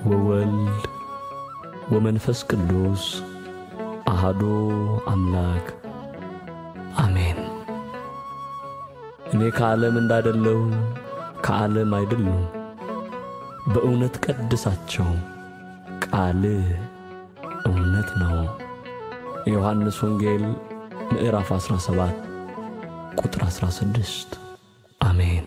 ወወልድ ወመንፈስ ቅዱስ አሃዶ አምላክ አሜን። እኔ ከዓለም እንዳደለሁ ከዓለም አይደሉም። በእውነት ቀድሳቸው፣ ቃልህ እውነት ነው። የዮሐንስ ወንጌል ምዕራፍ 17 ቁጥር 16 አሜን።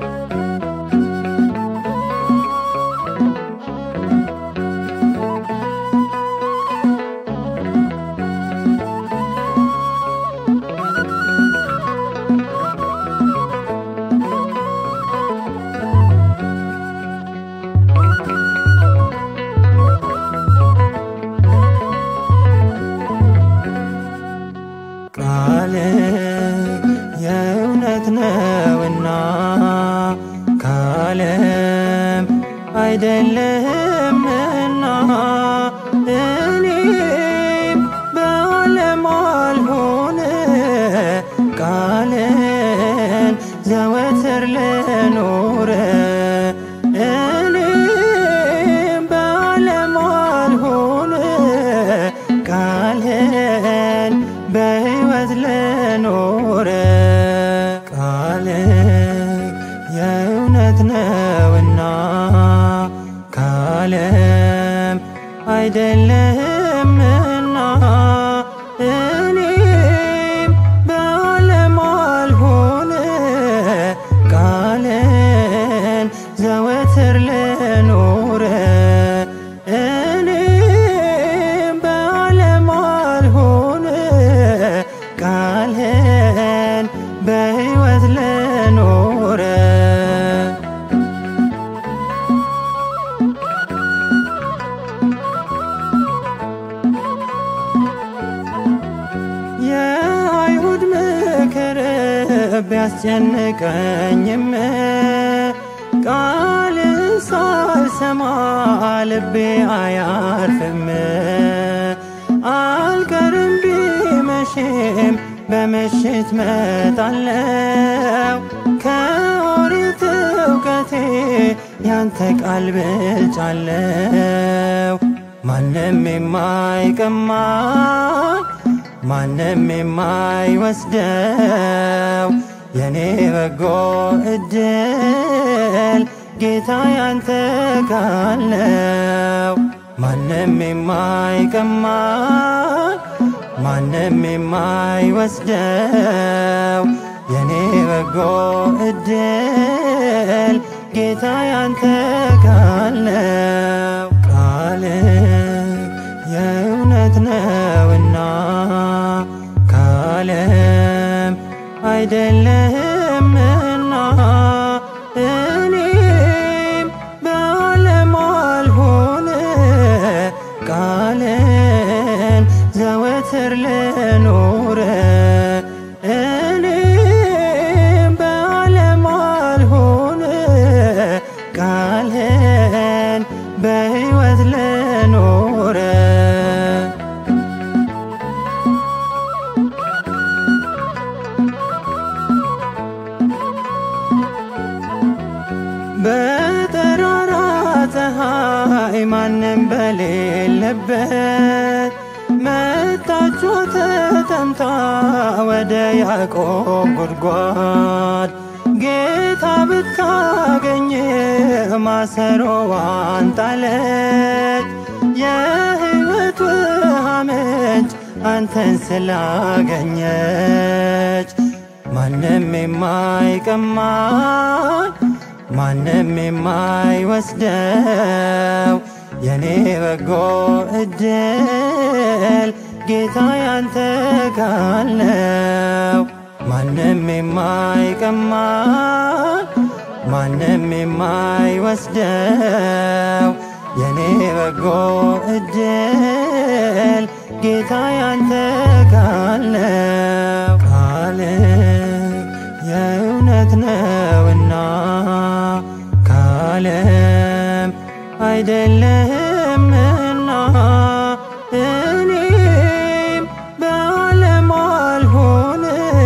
ቃል የእውነት ነውና ከዓለም አይደለህምና እኔም በዓለም አልሆን ቃልን ዘወትር ልኖር እኔም በዓለም አልሆን ቃልህን በሕይወት ልኖር ቃል የእውነት ነውና ከዓለም አይደለህምና እኔም በዓለም አልሆን ቃልን ዘወትር ልኖር እኔም በዓለም አልሆን ቃልህን በሕይወት ልኖር የአይሁድ ምክር ቢያስጨንቀኝም ቃልን ሳልሰማ ልቤ አያርፍም። አልቀርም ቢመሽም በምሽት መጣለው ከኦሪት እውቀቴ ያንተ ቃል ብልጫለው ማንም የማይቀማ ማንም የማይወስደው የኔ በጎ እድል ጌታ ያንተ ቃል ነው። ማንም የማይቀማ ማንም የማይወስደው የኔ በጎ እድል ጌታ ያንተ ቃል ነው። ቃል የእውነት ነውና ከዓለም አይደለህምና እኔም በዓለም አልሆን ቃልን ዘወትር ልኖር እኔም በዓለም አልሆን ቃልህን በሕይወት ልኖር በጠራራ ፀሐይ ማንም በሌለበት መጣችው ተጠምታ ወደ ያዕቆብ ጉድጓድ ጌታ ብታገኝ ማሰሮዋን ጣለች። የሕይወት ውሃ ምንጭ አንተን ስላገኘች ማንም የማይቀማን ማንም የማይወስደው የኔ በጎ እድል ጌታ ያንተ ቃል ነው። ማንም የማይቀማን ማንም የማይወስደው የኔ በጎ እድል ጌታ ያንተ ቃል ነው። ቃል የእውነት ነውና ከዓለም አይደለህምና እኔም በዓለም አልሆን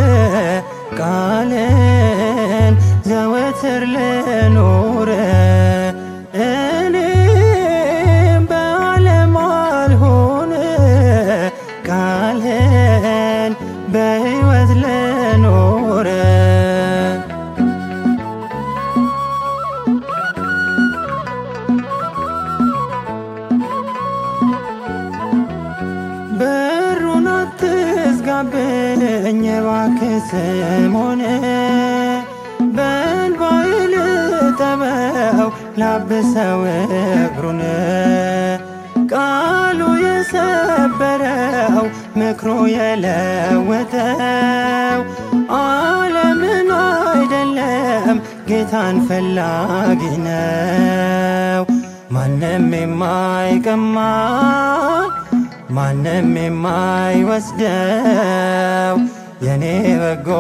ቃልን ዘወትር ልኖር እኔ ላብሰው እግሩን ቃሉ የሰበረው ምክሩ የለወጠው ዓለምን አይደለም ጌታን ፈላጊ ነው። ማንም የማይቀማ ማንም የማይወስደው የኔ በጎ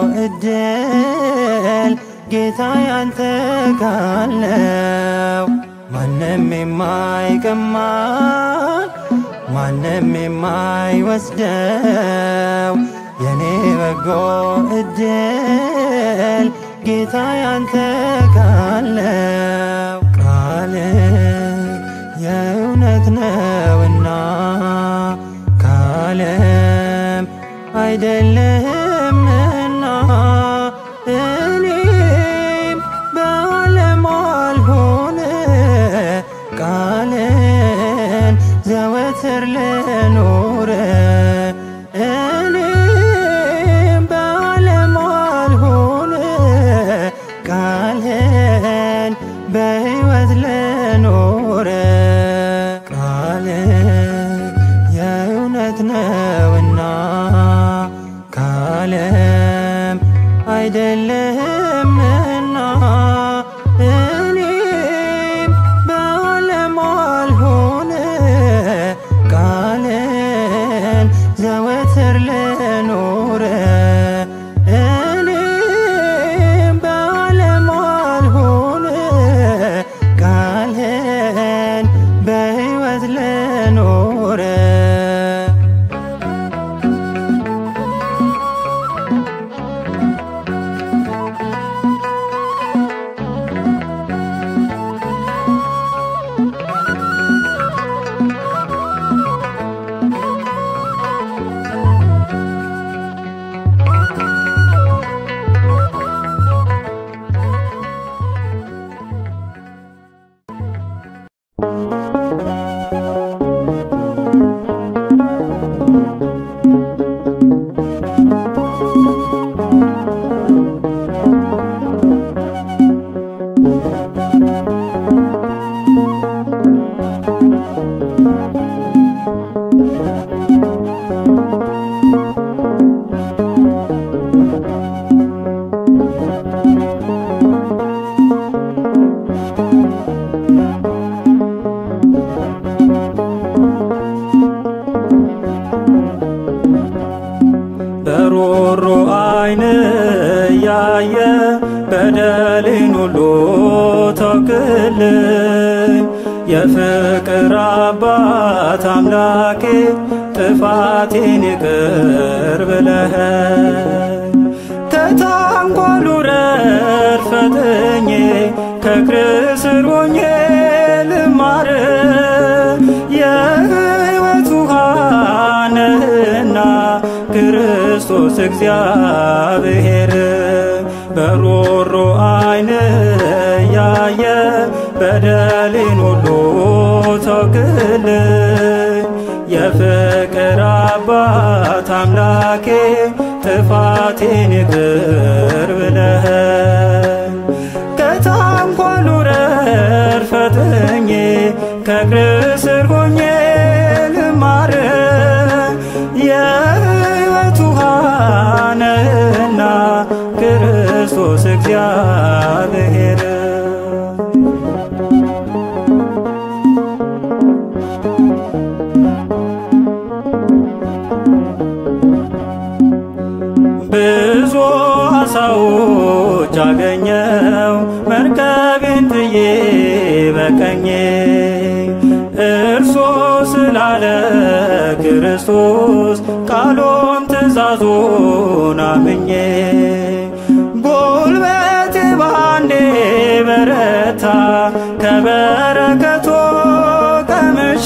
እድል ጌታ ያንተ ካለው ማንም የማይቀማ ማንም የማይወስደው የኔ በጎ እድል ጌታ ያንተ ካለው ቃል የእውነት ነውና ካለም አይደለምና እኔም በዓለም አልሆን ቃልን ዘወትር ልኖር እኔም በዓለም አልሆን ቃልህን በሕይወት ልኖር ቃል የእውነት ነውና ካለም አይደለምና እኔም በዓለም አልሆን ቃልን ዘወትር ልኖር እኔም በዓለም አልሆን ቃልህን በሕይወት ልኖር በሮሮ አይን ያየ በደሌን ሁሉ ተውክልኝ የፍቅር አባት አምላኬ ጥፋቴን ይቅር ብለኸኝ ከታንኳሉ ረድ ፈጥኜ ከእግር ስር ሆኜ ልማር የሕይወት ውሃ ነህና ክርስቶስ እግዚአብሔር በሮሮ አይን ያየ በደሌን ሁሉ ተውክልኝ የፍቅር አባት አምላኬ ጥፋቴን ይቅር ብለኸኝ ከታንኳሉ ረድ ፈጥኜ ከእግር ስር ሆኜ ልማር የሕይወት ውሃ ነህና ክርስቶስ እግዚአብሔር ብዙ አሳዎች አገኘው መርከቤን ጥዬ በቀኜ እርሶ ስላለ ክርስቶስ ቃሉን ትእዛዙን አምኜ ጉልበቴ ባንዴ በረታ ከበረከቶ ቀምሼ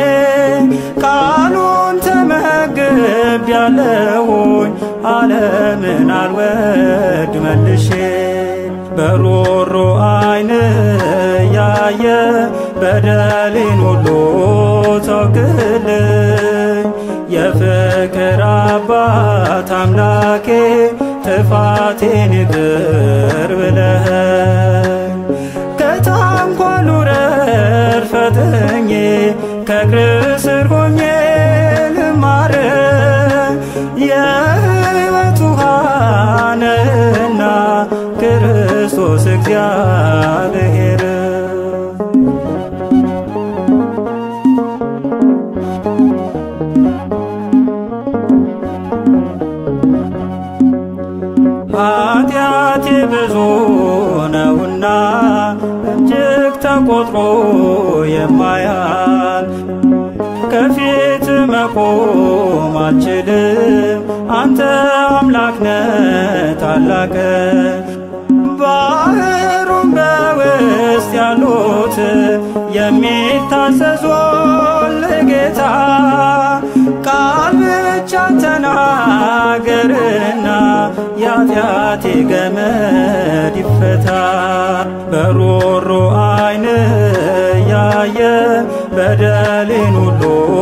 ቃሉን ተመግብ ያለሁኝ ዓለምን አልወድ መልሼ በሮሮ አይን ያየ በደሌን ሁሉ ተውክልኝ የፍቅር አባት አምላኬ ጥፋቴን ይቅር ብለኸኝ ከታንኳ ክርስቶስ እግዚአብሔር ኃጢአቴ ብዙ ነውና እጅግ ተቆጥሮ የማያል ከፊት መቆም አልችልም። አንተ አምላክ ነህ ታላቅ ባህሩን በውስጥ ያሉት የሚታዘዙ ለጌታ ቃል ብቻ ተናገርና የኃጢአቴ ገመድ ይፈታ። በሮሮ አይን ያየ በደሌን ሁሉ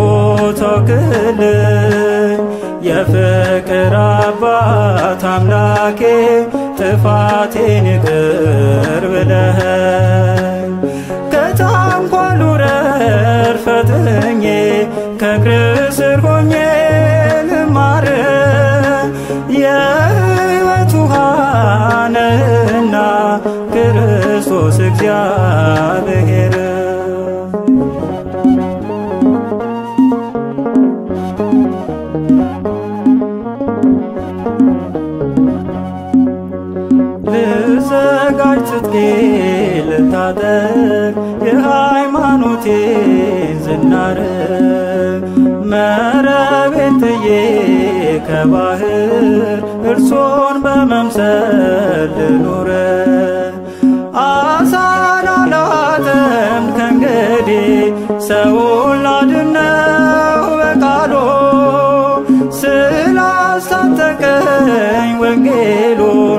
ተውክልኝ። የፍቅር አባት አምላኬ ጥፋቴን ይቅር ብለኸኝ ከታንኳሉ ረር ፈጥኜ ከእግር ስር ሆኜ ልማር የሕይወት ውሃ ነህና ክርስቶስ እግዚአብሔር ልዘጋጅ ትጥቄ ልታጠቅ የሃይማኖቴን ዝናር መረቤን ጥዬ ከባህር እርሶን በመምሰል ልኑር አሳን አላጠምድ ከእንግዲህ ሰውን ላድነው በቃሉ ስላስታጠቀኝ ወንጌሉን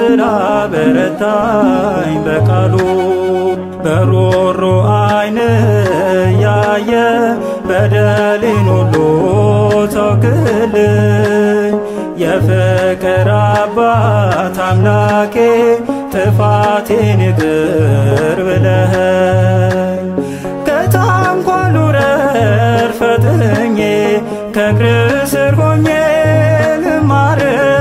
ስላበረታኝ በቃሉ በሮሮ አይን ያየ በደሌን ሁሉ ተውክልኝ የፍቅር አባት አምላኬ ጥፋቴን ይቅር ብለኸኝ ከታንኳሉ ረር ፈጥኜ ከእግር ስር ሆኜ ልማር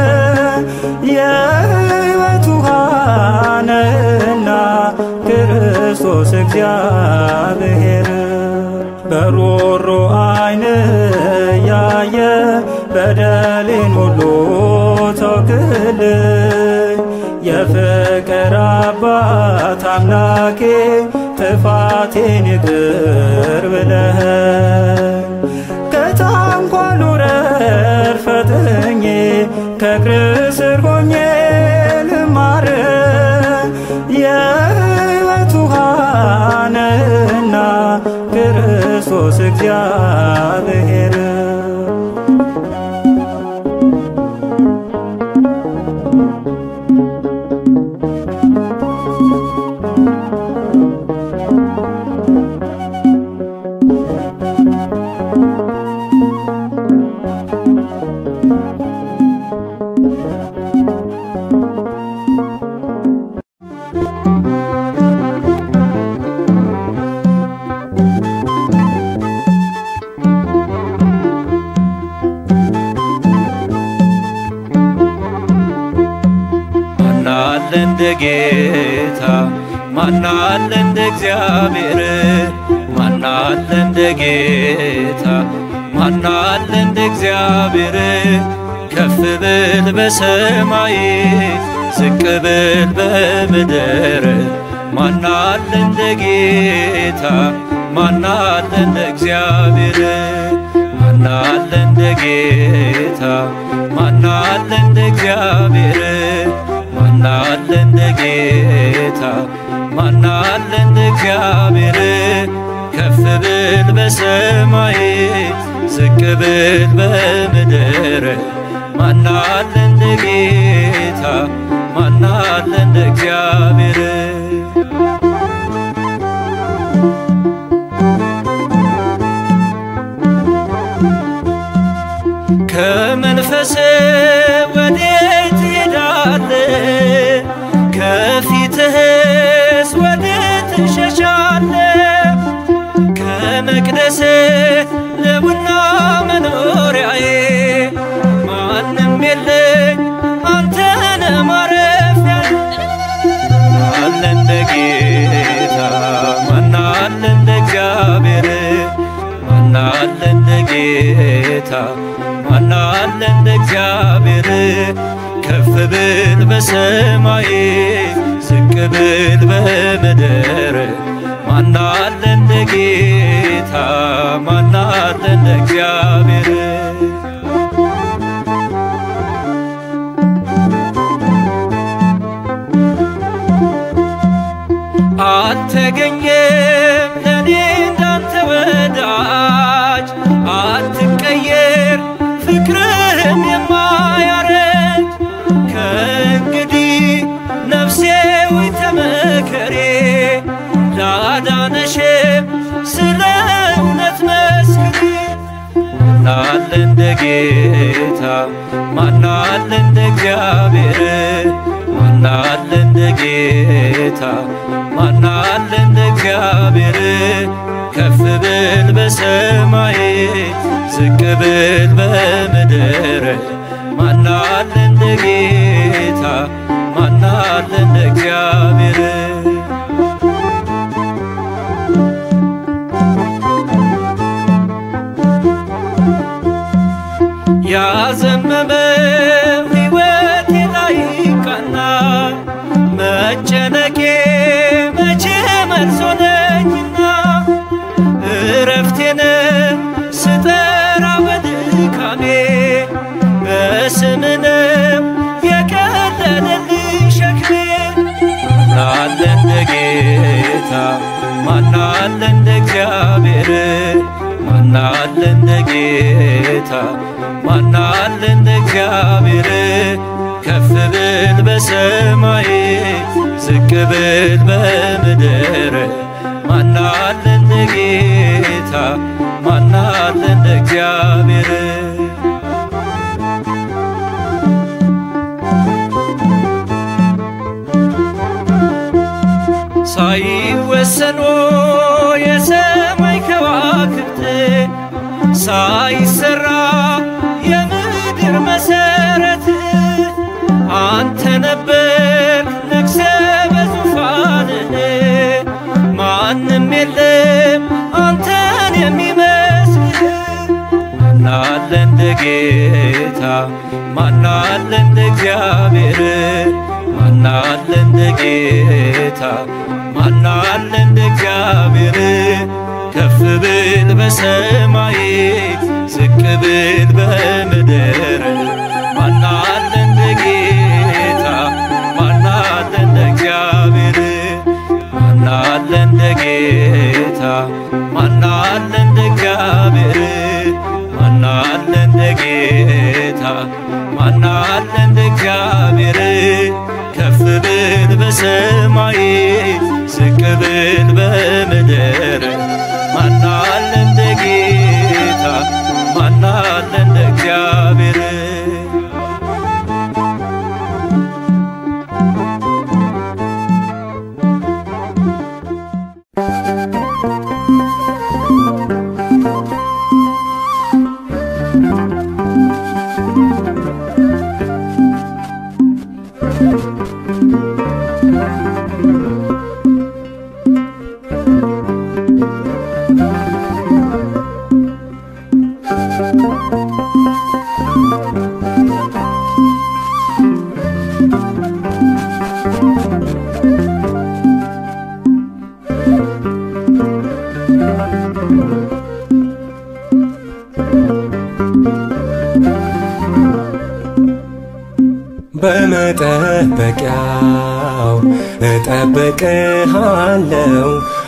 የሕይወት ውሃ ነህና ክርስቶስ እግዚአብሔር በሮሮ አይን ያየ በደሌን ሁሉ ተውክልኝ የፍቅር አባት አምላኬ ጥፋቴን ይቅር ብለኸኝ ከታንኳሉ ረር ፈጥኜ ከእግር ስር ሆኜ ልማር የሕይወት ውሃ ነህና ክርስቶስ እግዚአብሔር ማናለ እንደ ጌታ ማናለ እንደ እግዚአብሔር ማናለ እንደ ጌታ ማናለ እንደ እግዚአብሔር ከፍ ብል በሰማይ ዝቅ ብል በምድር ማናለ እንደ ጌታ ማናለ እንደ እግዚአብሔር ማናለ እንደ ጌታ ማናለ እንደ እግዚአብሔር ማናለ እንደ ጌታ ማናለ እንደ እግዚአብሔር ከፍ ብል በሰማይ ዝቅ ብል በምድር ማናለ እንደ ጌታ ማናለ እንደ እግዚአብሔር ከመንፈስ ወዴት ትሄዳለ? ከፊትህስ ወዴት ትሸሻለ? ከመቅደስ ልቡና መኖሪያዬ ማንም የለኝ አንተነ ማረፊያ ማናለ እንደ እግዚአብሔር ከፍ ብል በሰማይ ዝቅ ብል በምድር ማናለ እንደ ጌታ ማናለ እንደ እግዚአብሔር አልተገኘም ለኔ እንዳንተ ወዳጅ አትቀየር ፍቅርህም የማያረጅ ከእንግዲህ ነፍሴ ወይ ተመከሬ ላዳነሽም ስለ እውነት መስክሪ ማናለ እንደ ጌታ ማናለ እንደ እግዚአብሔር ማናለ እንደ ጌታ ማናለ እንደ እግዚአብሔር ከፍ ብል በሰማይ ዝቅ ብል በምድር ማናለ እንደ ጌታ ማናለ እንደ እግዚአብሔር ያዘመመው ሕይወቴ ላይ ቀና መጨነቄ መቼ መልስ ሆነኝና እረፍቴን ስጠራ በድካሜ በስምንም የቀለለልኝ ሸክሜ ማናለ እንደ ጌታ ማናለ እንደ እግዚአብሔር ማናለ እንደ ጌታ ማናለ እንደ እግዚአብሔር ከፍ ብል በሰማይ ዝቅ ብል በምድር ማናለ እንደ ጌታ ማናለ እንደ እግዚአብሔር ሳይወሰኑ የሰማይ ከዋክብት ሳይሰራ የምድር መሰረት አንተ ነበር ነግሰ በዙፋንህ ማንም የለም አንተን የሚመስልህ ማናለ እንደ ጌታ ማናለ እንደ እግዚአብሔር ማናለ እንደ ጌታ ማናለ እንደ እግዚአብሔር ከፍ ብል በሰማይ ዝቅ ብል በምድር ማናለ እንደ ጌታ ማናለ እንደ እግዚአብሔር ማናለ እንደ ጌታ ማናለ እንደ እግዚአብሔር ማናለ እንደ ጌታ ማናለ እንደ እግዚአብሔር ከፍ ብል በሰማይ ዝቅ ብል በምድር ማናለ እንደ ጌታ ማናለ እንደ እግዚአብሔር በመጠበቂያው እጠብቅሃለው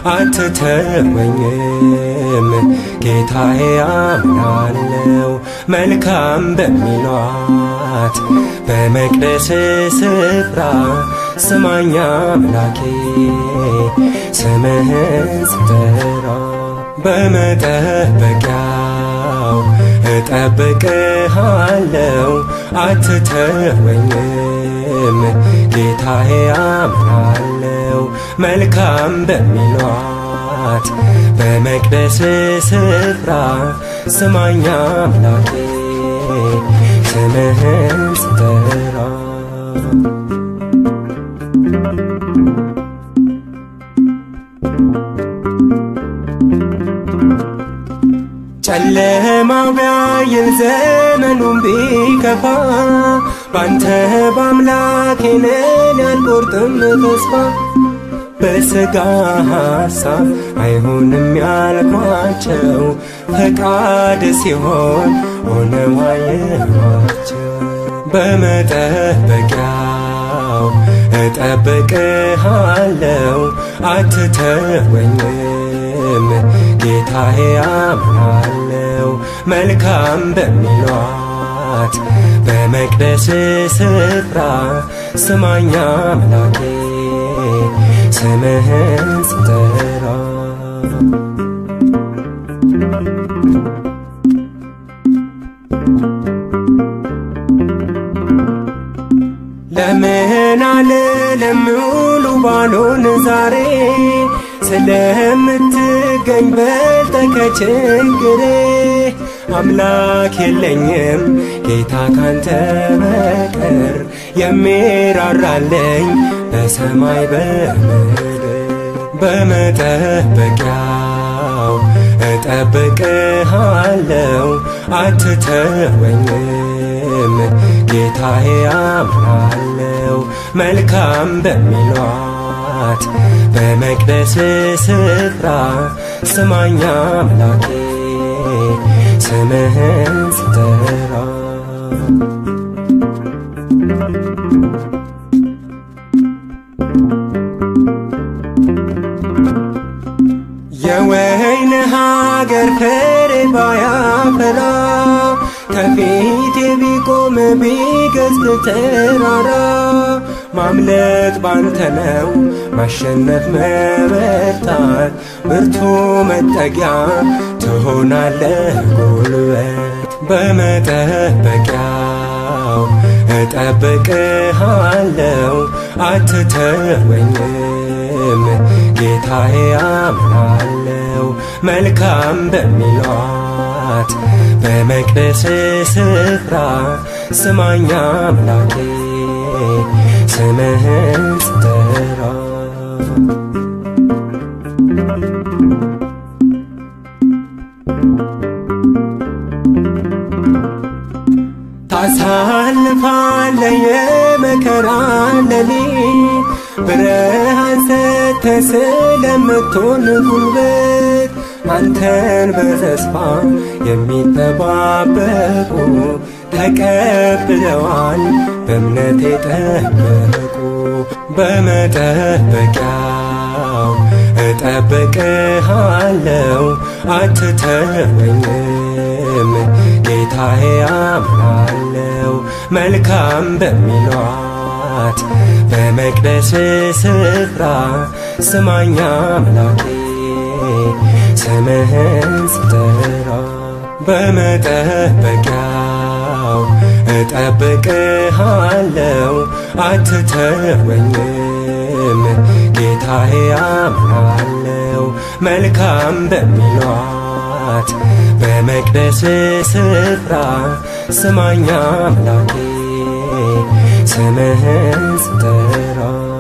አትተወኝም ጌታዬ አምናለው መልካም በሚሏት በመቅደስ ስፍራ ስማኛ አምላኬ ስምህን ስጠራ በመጠበቂያው እጠብቅሃለው አትተወኝም ጌታዬ አምናለው መልካም በሚሏት በመቅደስ ስፍራ ስማኛ አምላኬ ስምህን ስጠራ ጨለማው ቢያይል ዘመኑን ቢከፋ ባንተ በአምላኬ ነን ያልቆርጥም ተስፋ በሥጋ ሐሳብ አይሆንም ያልኳቸው ፈቃድ ሲሆን ሆነው አየኋቸው። በመጠበቂያው እጠብቅሃለው አትተወኝም ጌታዬ አምናለው መልካም በሚሏት በመቅደስ ስፍራ ስማኛ አምላኬ ስምህን ስጠራ ለምን አልልም ሙሉ ባልሆን ዛሬ ስለምትገኝ በልጠ ከችግሬ አምላክ የለኝም ጌታ ካንተ በቀር የሚራራለኝ በሰማይ በምድር በመጠበቂያው እጠብቅሃለው አትተወኝም ጌታዬ አምናለው መልካም በሚሏት በመቅደስ ስፍራ ስማኛ አምላኬ ስምህን ስጠራ የወይን ሀገር ፍሬ ባያፈራ ከፊቴ ቢቆም ቢገዝፍ ተራራ ማምለጥ ባንተ ነው ማሸነፍ መበርታት ብርቱ መጠጊያ ትሆናለህ ጉልበት በመጠበቂያው እጠብቅሃለው አትተወኝም ጌታዬ አምናለው መልካም በሚሏት በመቅደስ ስፍራ ስማኛ አምላኬ ስምህን ስጠራ ታሳልፋለ የመከራ ሌሊት ብርሃን ሰጥተህ ስለምትሆን ጉልበት አንተን በተስፋ የሚጠባበቁ ተቀብለዋል በእምነት የጠበቁ በመጠበቂያው እጠብቅሃለው አትተወኝም ጌታዬ አምናለው መልካም በሚሏት በመቅደስ ስፍራ ስማኛ አምላኬ ስምህን ስጠራ በመጠበቂያው እጠብቅሃለው አትተወኝም ጌታዬ አምናለው መልካም በሚሏት በመቅደስ ስፍራ ስማኛ አምላኬ ስምህን ስጠራ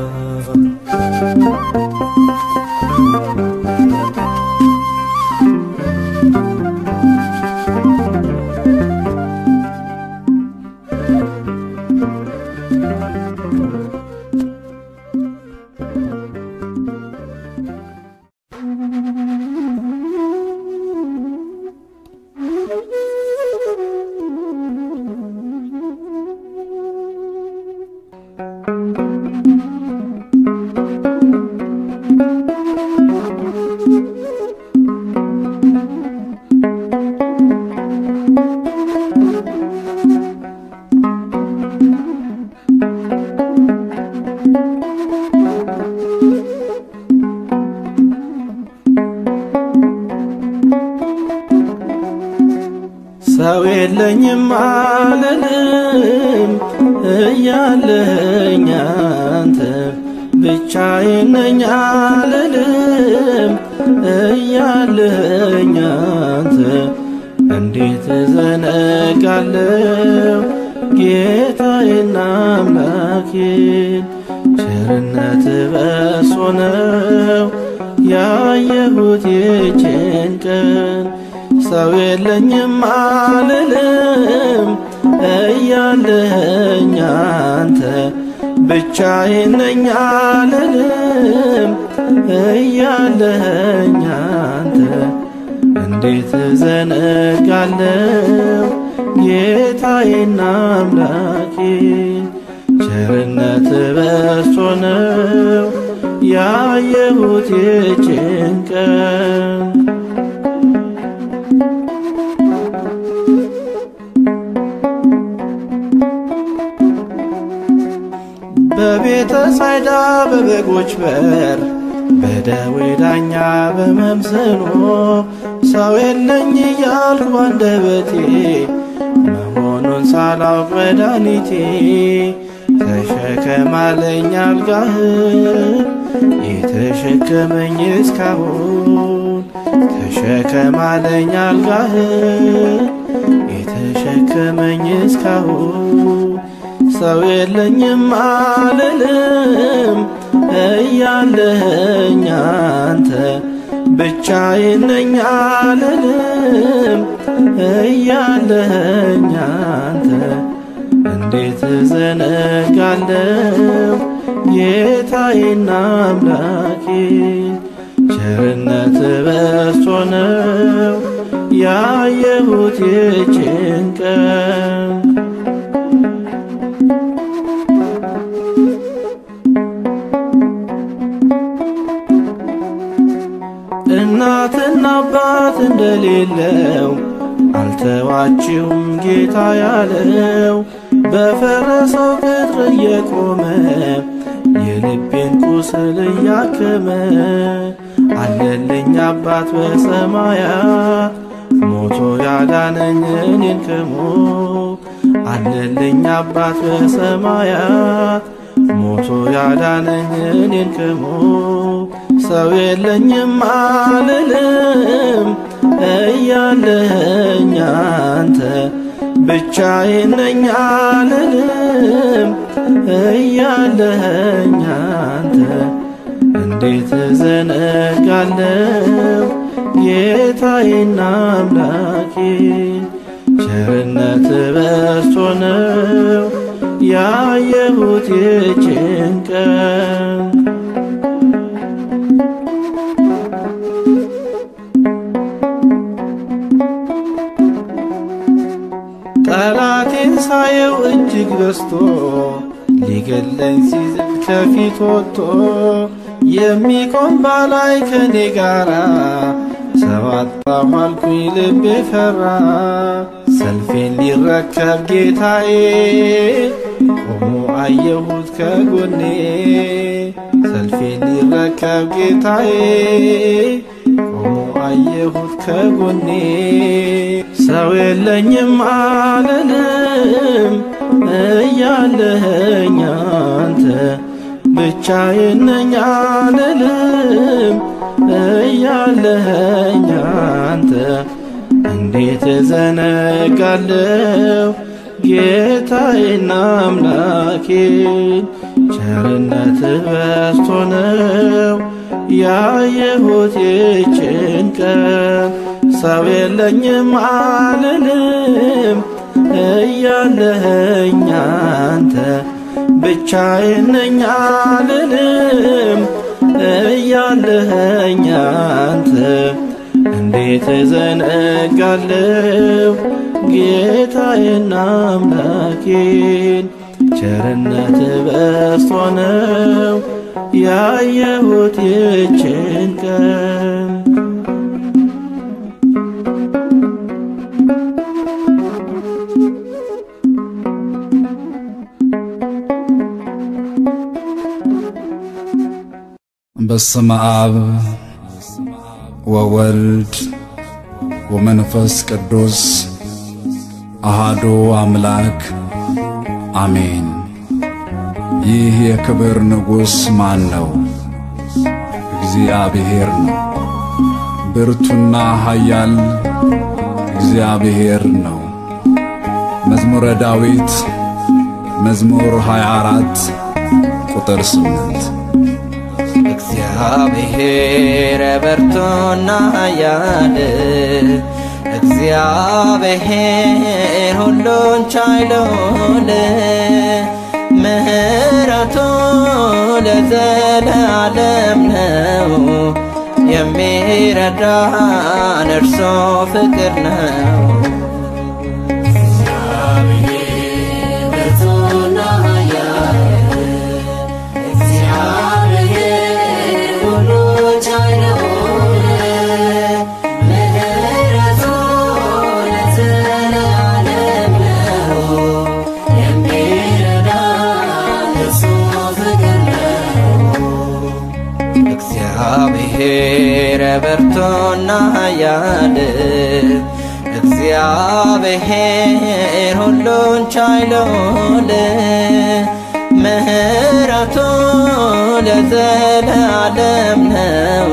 ሰው የለኝም አልልም እያለኝ አንተ ብቻዬን ነኝ አልልም እያለኝ አንተ እንዴት እዘነጋለው ጌታዬና አምላኬን ቸርነት በሶ ነው ያየሁት ይችን ቀን ሰው የለኝም አልልም እያለኸኝ አንተ ብቻዬን ነኝ አልልም እያለኸኝ አንተ እንዴት ዘነጋለው ጌታዬና አምላኬን ቸርነት በዝቶ ነው ያየሁት የጭንቀን በቤተ ሳይዳ በበጎች በር በደዌ ዳኛ በመምሰሎ ሰው የለኝ እያልኩ አንደበቴ መሆኑን ሳላውቅ መድኃኒቴ ተሸከማለኝ አልጋህ የተሸከመኝ እስካሁን ተሸከማለኝ አልጋህ የተሸከመኝ እስካሁን ሰው የለኝም አልልም እያለኸኝ አንተ ብቻዬን ነኝ አልልም እያለኸኝ አንተ እንዴት ዘነጋለው ጌታዬና አምላኬን ቸርነት በዝቶ ነው ያየሁት የጭንቀን እናትና አባት እንደሌለው አልተዋችሁም ጌታ ያለው በፈረሰው ቅጥር እየቆመ የልቤን ቁስል እያከመ አለልኝ አባት በሰማያት ሞቶ ያዳነኝ እኔን ከሞት አለልኝ አባት በሰማያት ሞቶ ያዳነኝ እኔን ከሞት ሰው የለኝም አልልም እያለኸኝ አንተ ብቻዬን ነኝ አልልም እያለኸኝ አንተ እንዴት ዘነጋለው ጌታዬና አምላኬን ቸርነት በዝቶ ነው ያየሁት የጭንቀን ጠላቴን ሳየው እጅግ በስቶ ሊገለኝ ሲዝል ከፊት ወጥቶ የሚቆም ባላይ ከኔ ጋራ ሰው አጣሁ አልኩኝ ልቤ ፈራ ሰልፌን ሊረከብ ጌታዬ ቆሞ አየሁት ከጎኔ ሰልፌን ሊረከብ ጌታዬ ቆሞ አየሁት ከጎኔ ሰው የለኝም አልልም እያለኸኝ አንተ ብቻዬን ነኝ አልልም እያለኸኝ አንተ እንዴት ዘነጋለው ጌታዬና አምላኬን ቸርነት በዝቶ ነው ያየሁት የጭንቀን ሰው የለኝም አልልም እያለኸኝ አንተ ብቻዬን ነኝ አልልም እያለኸኝ አንተ እንዴት ዘነጋለው ጌታዬና አምላኬን ቸርነት በዝቶ ነው ያየሁት የጭንቀን በስመ አብ ወወልድ ወመንፈስ ቅዱስ አሃዱ አምላክ አሜን። ይህ የክብር ንጉሥ ማን ነው? እግዚአብሔር ነው። ብርቱና ኃያል እግዚአብሔር ነው። መዝሙረ ዳዊት መዝሙር 24 ቁጥር 8 እግዚአብሔር ብርቱና ኃያል እግዚአብሔር ሁሉን ቻይ ልዑል ምሕረቱ ለዘለዓለም ነው። የሚረዳን እርሱ ፍቅር ነው። እግዚአብሔር ብርቱና ኃያል እግዚአብሔር ሁሉን ቻይ ልዑል ምሕረቱ ለዘለዓለም ነው።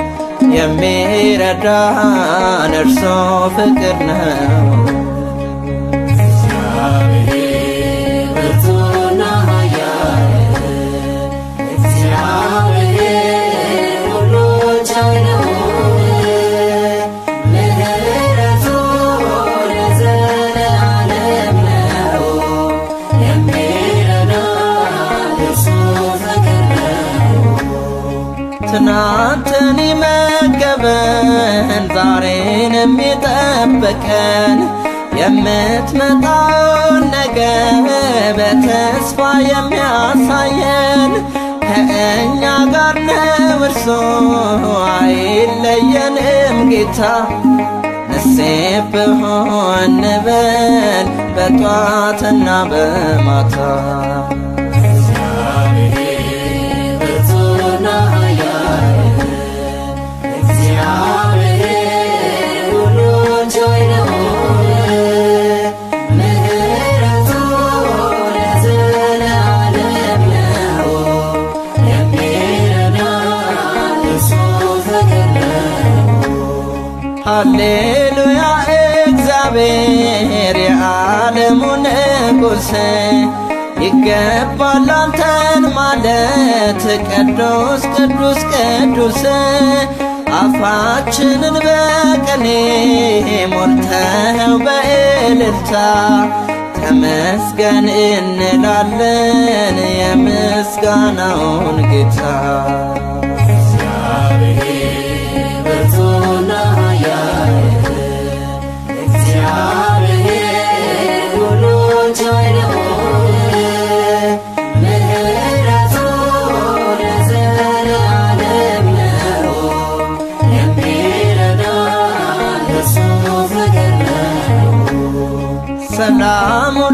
የሚረዳን እርሱ ፍቅር ነው። ትናንትን ይመገበን ዛሬን የሚጠብቀን የምትመጣውን ነገ በተስፋ የሚያሳየን ከእኛ ጋር ነው እርሱ አይለየንም ጌታ ነሴብ ሆን በል በጧትና በማታ ሃሌሉያ እግዚአብሔር የዓለሙ ንጉሥ ይገባል አንተን ማለት ቅዱስ ቅዱስ ቅዱስ አፋችንን በቅኔ ሞልተኸው በእልልታ ተመስገን እንላለን የምስጋናውን ጌታ ሰላሙን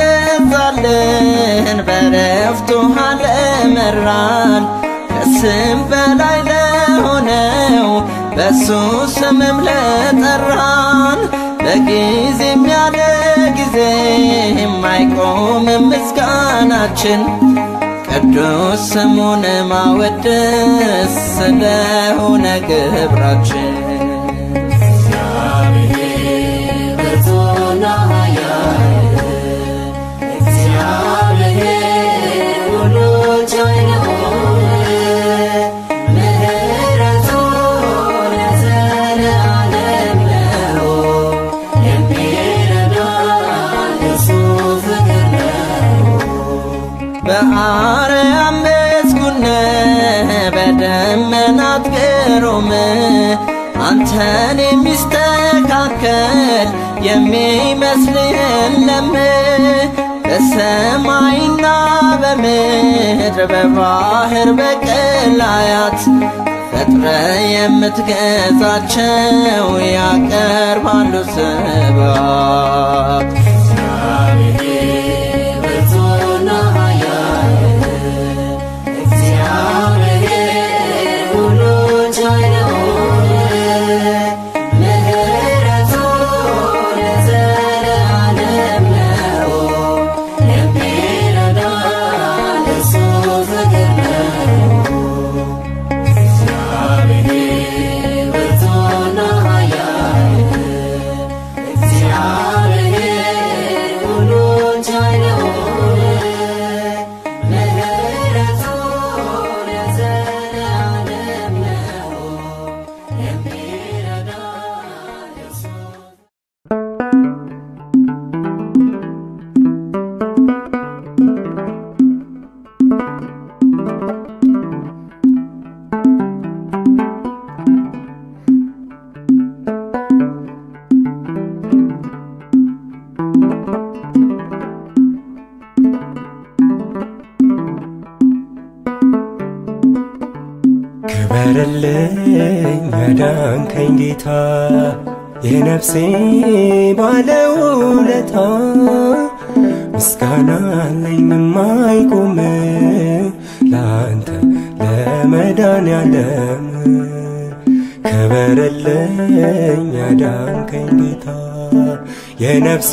ላበዛልን በረፍቱ ለመራን ከስም በላይ ለሆነው በሱ ስምም ለጠራን በጊዜም ያለ ጊዜ የማይቆም ምስጋናችን ቅዱስ ስሙን ማወደስ ስለሆነ ግብራችን በአርያም ምስጉነ በደመናት ግሩም አንተን የሚስተካከል የሚመስል የለም በሰማይና በምድር በባህር በቀላያት ፈጥረ የምትገዛቸው ያቀርባሉ ስባት Yeah. ክበርልኝ ያዳንከኝ ጌታ የነፍሴ ባለውለታ ምስጋና አለኝ የማይቆም ለአንተ ለመዳን ያለም ክበርልኝ ያዳንከኝ ጌታ የነፍሴ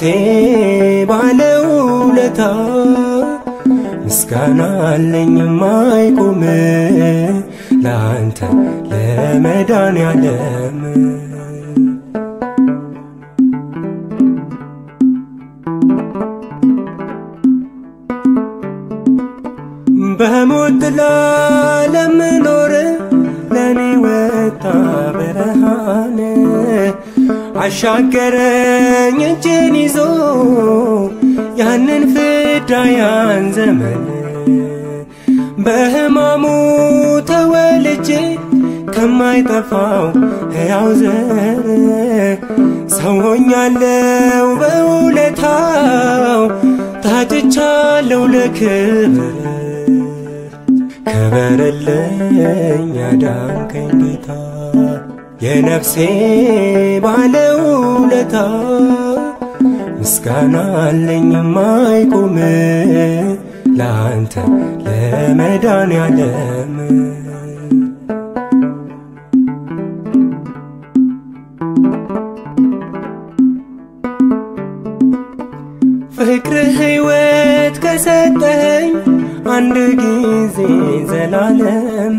ባለውለታ ምስጋና አለኝ የማይቆም ለአንተ ለመዳን ያለም በሞት ጥላ ለምኖር ለኔ ወጣ ብርሃን አሻገረኝ እጄን ይዞ ያንን ፍዳ ያን ዘመን በሕማሙ ተወልጄ ከማይጠፋው ሕያው ዘር ሰው ሆኛለው በውለታው ታጭቻለው ለክብር ክበርልኝ ያዳንከኝ ጌታ የነፍሴ ባለውለታ ምስጋና አለኝ የማይቆም ለአንተ ለመዳን ያለም ፍቅር ሕይወት ከሰጠኝ አንድ ጊዜ ዘላለም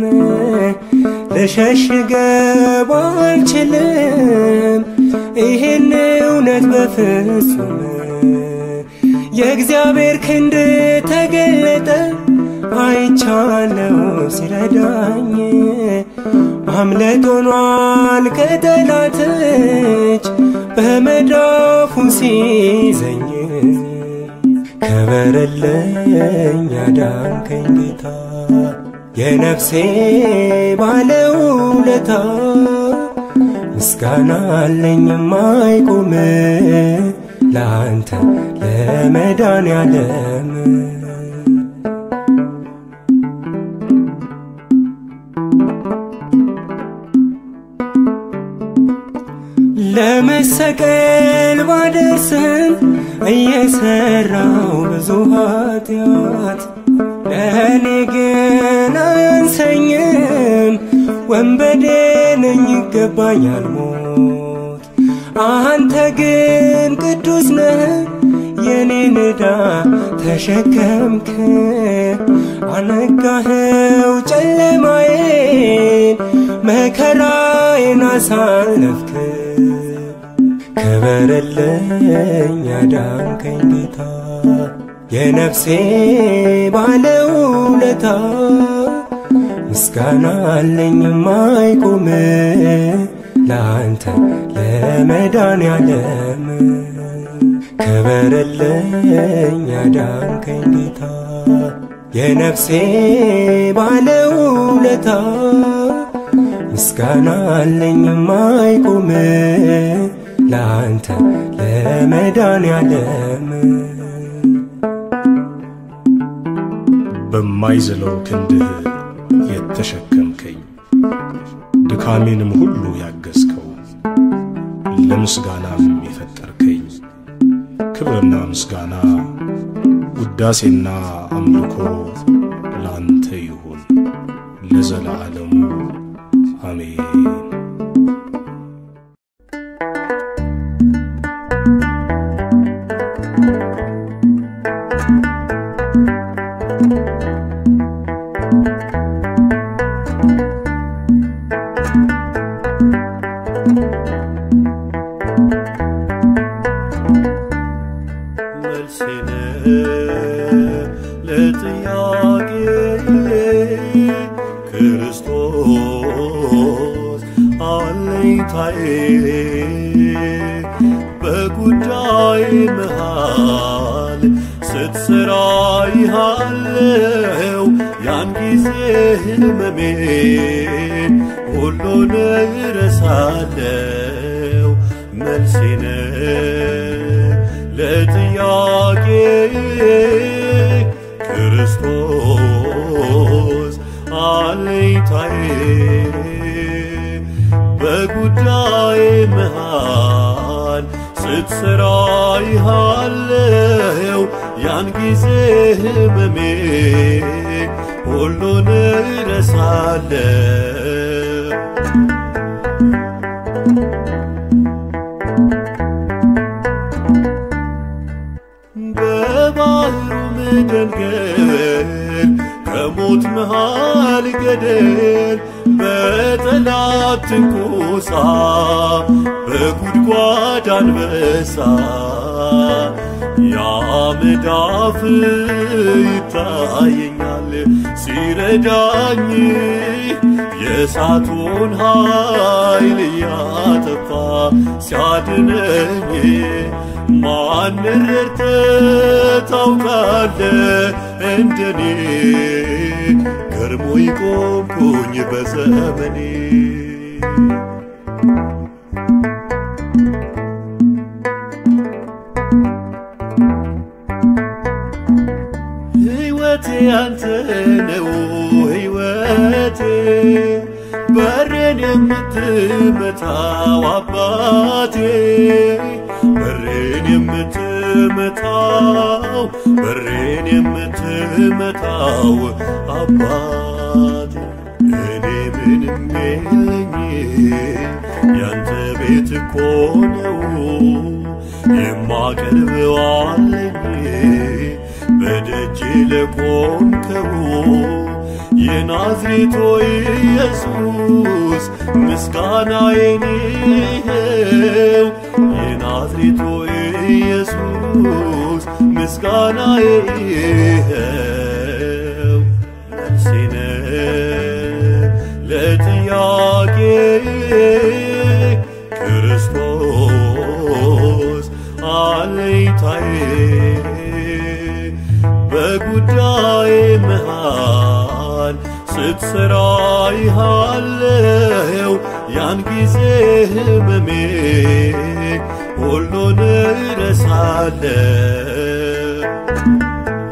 ልሸሽገው አልችልም ይህን እውነት በፍጹም የእግዚአብሔር ክንድ ተገለጠ አይቻለው ሲረዳኝ ማምለጥ ሆኗል ከጠላት እጅ በመዳፉ ሲይዘኝ ክበርልኝ ያዳንከኝ ጌታ የነፍሴ ባለውለታ ምስጋና አለኝ የማይቆም ለአንተ ለመዳን ያለም ለመሰቀል ባደርስን እየሰራው ብዙ ኃጢአት ለእኔ ግን አያንሰኝም ወንበዴ ነኝ ይገባኛል ሞት አንተ ግን ቅዱስ ነህ የኔን ዕዳ ተሸከምክ አነጋኸው ጨለማዬን መከራዬን አሳለፍክ ክበርልኝ ያዳንከኝ ጌታ የነፍሴ ባለውለታ ምስጋና አለኝ የማይቆም ለአንተ ለመዳን ያለም ክበርልኝ ያዳንከኝ ጌታ የነፍሴ ባለውለታ ምስጋና አለኝ የማይቆም ለአንተ ለመዳን ያለም በማይዝለው ክንድህ የተሸከምከኝ ድካሜንም ሁሉ ያገዝከው ለምስጋናም የፈጠርከኝ ክብርና ምስጋና ውዳሴና አምልኮ ላንተ ይሁን ለዘላለሙ አሜን። መልሴን ለጥያቄ ክርስቶስ አለኝታዬ በጉዳይ መሃል ስትሰራ ይሃለው ያን ጊዜ ህመሜን ሁሉን እረሳለው መልሴን ለጥያቄ ክርስቶስ አለኝታዬ በጉዳይ መሃል ስትሰራ ይሃለው ያን ጊዜ ህመሜ ሁሉን እረሳለሁ። በባህሩ መደንገል ከሞት መሃል ገደል በጠላት ትንኮሳ በጉድጓድ አንበሳ ያ መዳፍ ይታየኛል ሲረዳኝ የእሳቱን ኃይል እያጠፋ ሲያድነኝ ማን ረድተህ ታውቃለህ እንደኔ ገርሞኝ ቆምኩኝ በዘመኔ ሕይወቴ ያንተ ነው ሕይወቴ በሬን የምትመታው አባቴ በሬን የምትመታው በሬን የምትመታው አባቴ እኔ ምንም የለኝ ያንተ ቤት እኮ ነው የማቀርበው አለኝ በደጅ ለቆምከው የናዝሬቶ ኢየሱስ ምስጋናዬን ይኸው የናዝሬቶ ኢየሱስ ምስጋናዬ ይኸው መልሴ ነህ ለጥያቄ ክርስቶስ አለኝታዬ በጉዳይ መሃል ስትሰራ ይሃለው ያን ጊዜ ህመሜ ሁሉን እረሳለሁ።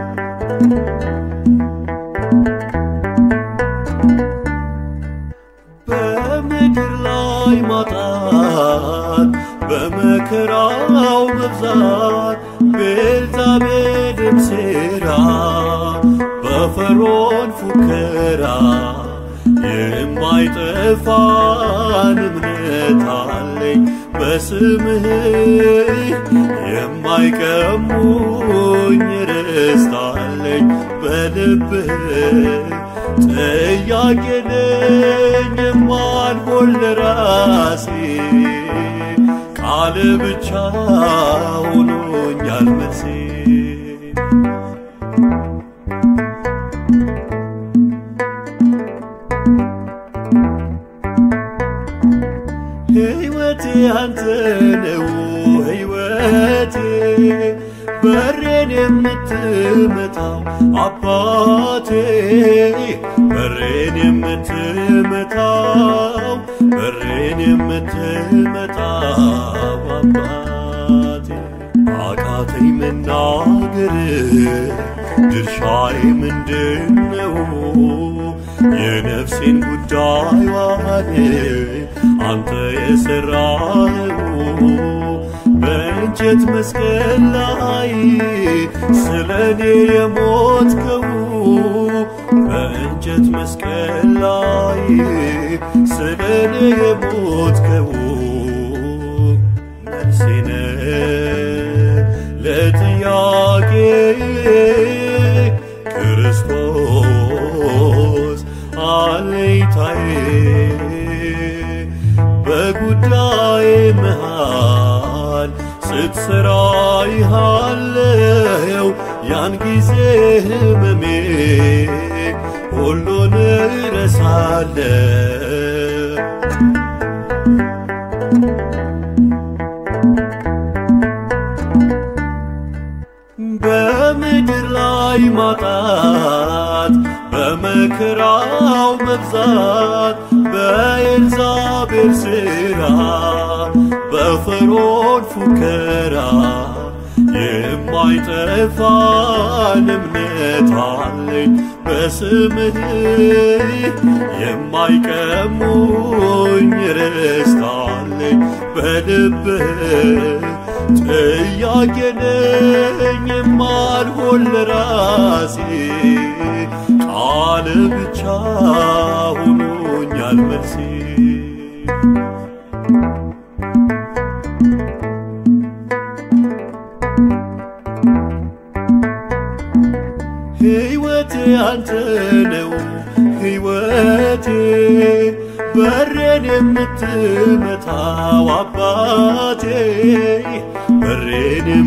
በምድር ላይ ማጣት በመከራው መብዛት ቤልዛቤልም ሴራ በፈርዖን ፉከራ የማይጠፋን እምነት አለኝ በስምህ የማይቀሙኝ ርስት አለኝ በልብህ ጥያቄ ነኝ የማልሆን ለራሴ ቃል ብቻ ሆኖኛል መልሴ ሕይወቴ አንተ ነው ሕይወቴ በሬን የምትመታው አባቴ በሬን የምትመታው በሬን የምትመታው አባቴ አቃተኝ መናገር ድርሻዬ ምንድነው? የነፍሴን ጉዳይዋን አንተ የሠራኸው በእንጨት መስቀል ላይ ስለ እኔ የሞትከው በእንጨት መስቀል ላይ ስለ እኔ የሞትከው መልሴ ነህ ለጥያቄ ክርስቶስ አለኝታዬ በጉዳይ መሃል ስትሰራ ይሃለው ያን ጊዜ ህመሜ ሁሉን እረሳለሁ። በምድር ላይ ማጣት በመከራው መብዛት በኤልዛቤል ሥራ በፈርዖን ፉከራ የማይጠፋን እምነት አለኝ በስምህ የማይቀሙኝ ርስት አለኝ በልብህ ጥያቄ ነኝ የማልሆን ለራሴ ቃል ብቻ ሆኖኛል መልሴ ሕይወቴ አንተ ነው ሕይወቴ በሬን የምትመታው አባቴ በሬን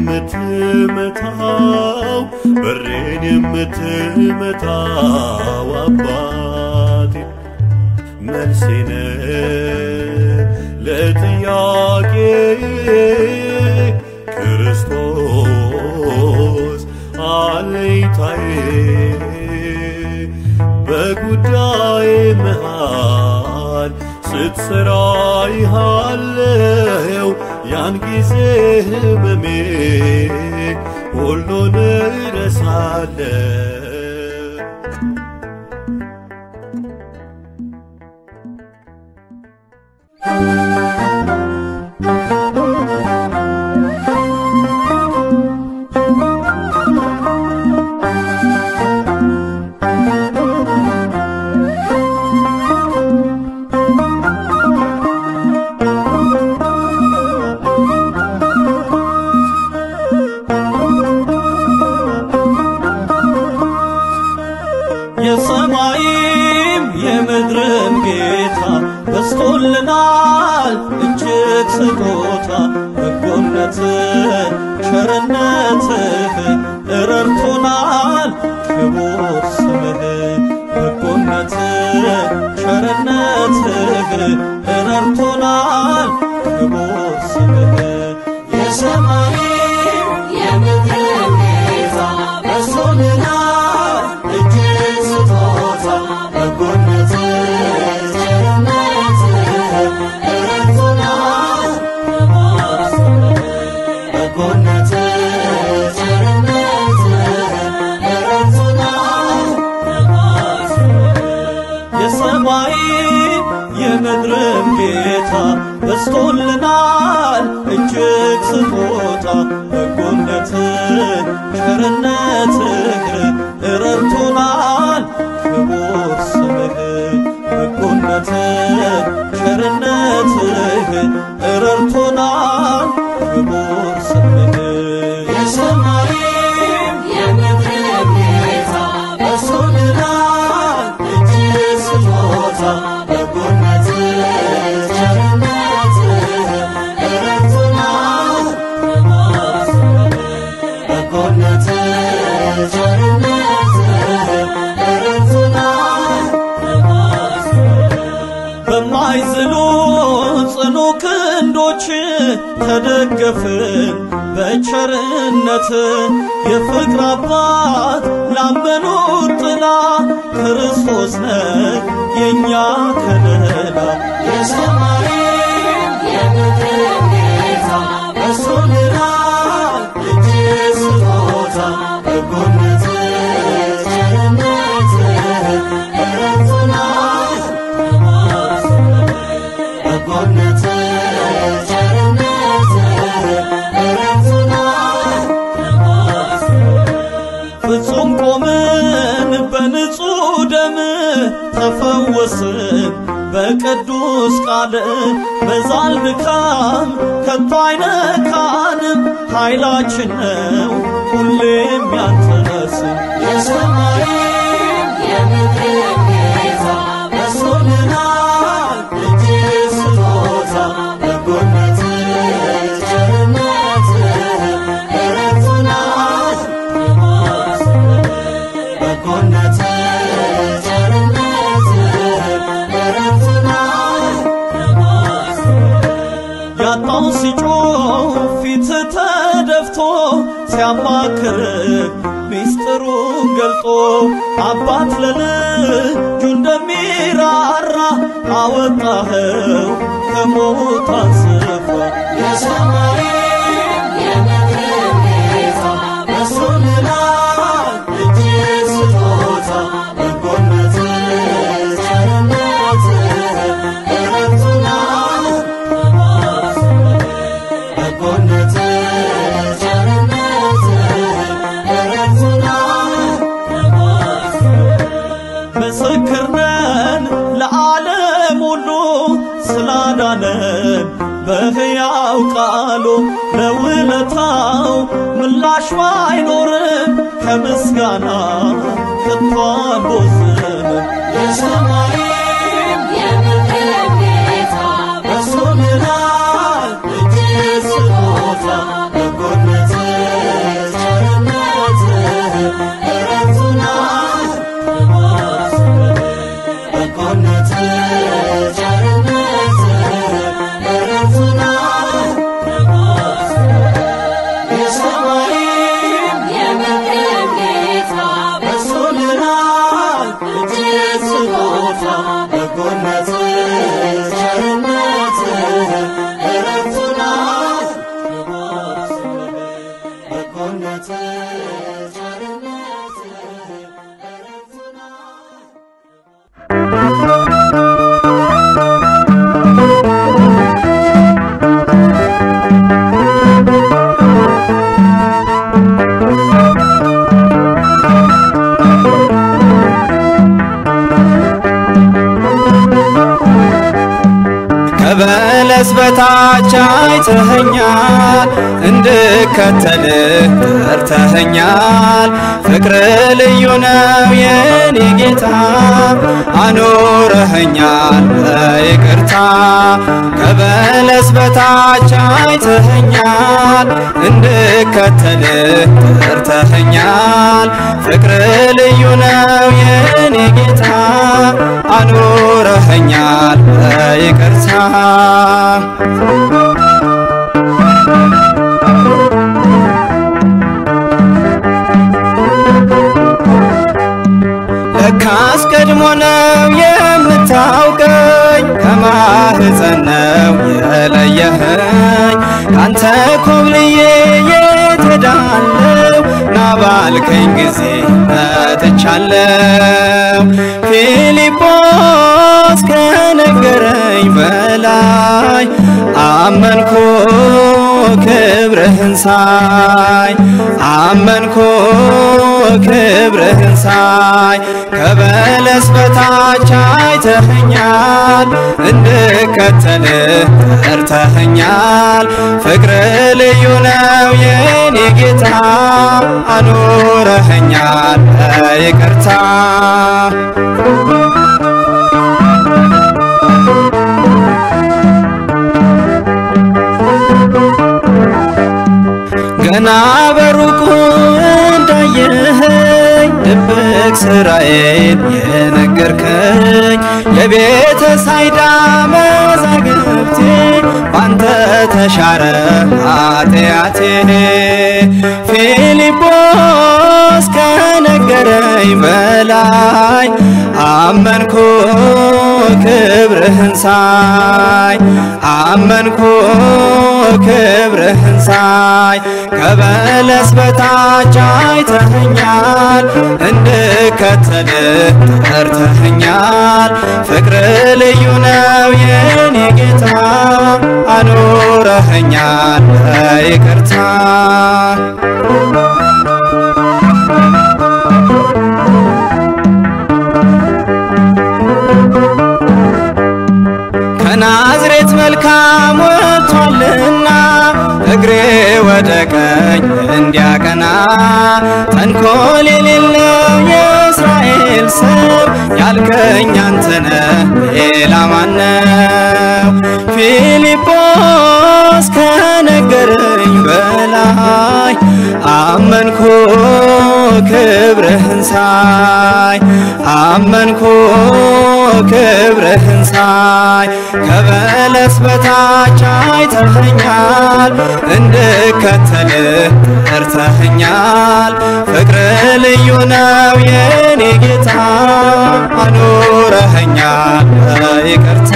የምትመታው በሬን የምትመታው አባቴ መልሴነ ለጥያቄ ክርስቶስ አለኝታዬ በጉዳይ መሃል ስትሰራ ይሃለው ያን ጊዜ ህመሜ ሁሉን እረሳለሁ። የሰማይም የምድርም ጌታ በስቶልናል እጅግ ስጦታ በጎነትህ ቸርነትህ እረድቶናል ክቡር ስምህ በጎነትህ ቸርነትህ እረድቶናል ክቡር ስምህ የሰማይም የምድርም ጌታ በስቶልናል እጅግ ስጦታ በጎነትህ ቸርነትህ እረድቶናል ክቡር ስምህ በጎነትህ ቸርነትህ እረድቶናል ክቡር ስምህ የሰማይም የምድርም ጌታ በስቶልናል እጅግ ስጦታ በጎነትህ ቸርነትህ እረድቶናል ክቡር ስምህ በጎነትህ ቸርነትህ እረድቶናል ክቡር ስምህ የሰማይም የምድርም ጌታ በስቶልናል እጅግ ስጦታ በጎነትህ ቸርነትህ እረድቶናል ክቡር ስምህ በጎነትህ ቸርነትህ እረድቶናል ክቡር ስምህ በማይዝሉ ጽኑ ክንዶች ተደገፍን በቸርነት የፍቅር አባት ላመኑት ጥላ ክርስቶስ ነህ የእኛ ከለላ የሰማይም የምድርም ጌታ በስቶልናል እጅግ ስጦታ በጎነትህ ቸርነትህ እረድቶናል ክቡር ስምህ በጎነትህ ቸርነትህ እረድቶናል ክቡር ስምህ ፍጹም ቆምን በንጹሕ ደም ተፈወስን በቅዱስ ቃል በዛል ድካም ከቶ አይነካንም ኃይላችን ነው ሁሌም ያንተ ስም የሰማይም የምድርም ጌታ በስቶልናል እጅግ ስጦታ በጎነትህ ቸርነትህ እረድቶናል ክቡር ስምህ በጎነትህ ቸርነትህ እረድቶናል ክቡር ስምህ ያጣው ሲጮህ ፊት ተደፍቶ ሲያማክር ሚስጥሩን ገልጦ አባት ለልጁ እንደሚራራ አወጣኸው ከሞት አንስፎ የሰማይም የምድርም ጌታ በስቶልናል እጅግ ስጦታ ስላዳነን በሕያው ቃሉ ለውለታው ምላሽ ባይኖርም ከምስጋና ከቶ አንቦዝንም። የሰማይም የምድርም ጌታ በእሱ ምሕረት እጅግ ስጦታ በጎነትህ ቸርነትህ እረፍቱናል በጎነትህ ቸርነትህ እረፍቱናል የሰማይም የምድርም ጌታ በእሱ ምሕረት እጅግ ስጦታ በጎነትህ ቸርነትህ እረፍቱናል በጎነትህ ቸርነትህ እረፍቱናል ከበለስ በታች አይተኸኛል፣ እንድከተልህ ጠርተኸኛል። ፍቅር ልዩ ነው የኔ ጌታ፣ አኖረኸኛል በይቅርታ። ከበለስ በታች አይተኸኛል፣ እንድከተልህ ጠርተኸኛል። ፍቅር ልዩ ነው የኔ ጌታ፣ አኖረኸኛል በይቅርታ። ለካስ ቀድሞ ነው የምታውቀኝ ከማህፀን ነው የለየኸኝ ካንተ ኮብልዬ የት ሄዳለሁ ና ባልከኝ ጊዜ መጥቻለሁ ፊልጶስ ከነገረኝ በላይ አመንኩ ክብርህን ሳይ አመንኩ ክብርህን ሳይ ከበለስ በታች አይተኸኛል እንድከተልህ ጠርተኸኛል ፍቅር ልዩ ነው የኔ ጌታ አኖረኸኛል በይቅርታ ገና በሩቁ እንዳየኸኝ ድብቅ ስራዬን የነገርከኝ የቤተ ሳይዳ መዛግብቴ ባንተ ተሻረ ኃጢአቴ ፊልጶስ ከነገረኝ በላይ አመንኩ ክብርህን ሳይ አመንኩ ክብርህን ሳይ ከበለስ በታች አይተኸኛል እንድከተልህ ጠርተኸኛል ፍቅር ልዩ ነው የኔ ጌታ አኖረኸኛል በይቅርታ ከናዝሬት መልካም ወጥቷልና እግሬ ወደ ቀኝ እንዲያቀና ተንኮል የሌለው የእስራኤል ሰው ያልከኝ አንተነ ሌላ ማነው? ፊልጶስ ከነገረኝ በላይ አመንኩ ክብርህን ሳይ አመንኩ ክብርህን ሳይ ከበለስ በታች አይተኸኛል እንድከተልህ ጠርተኸኛል ፍቅር ልዩ ነው የኔ ጌታ አኖረኸኛል በይቅርታ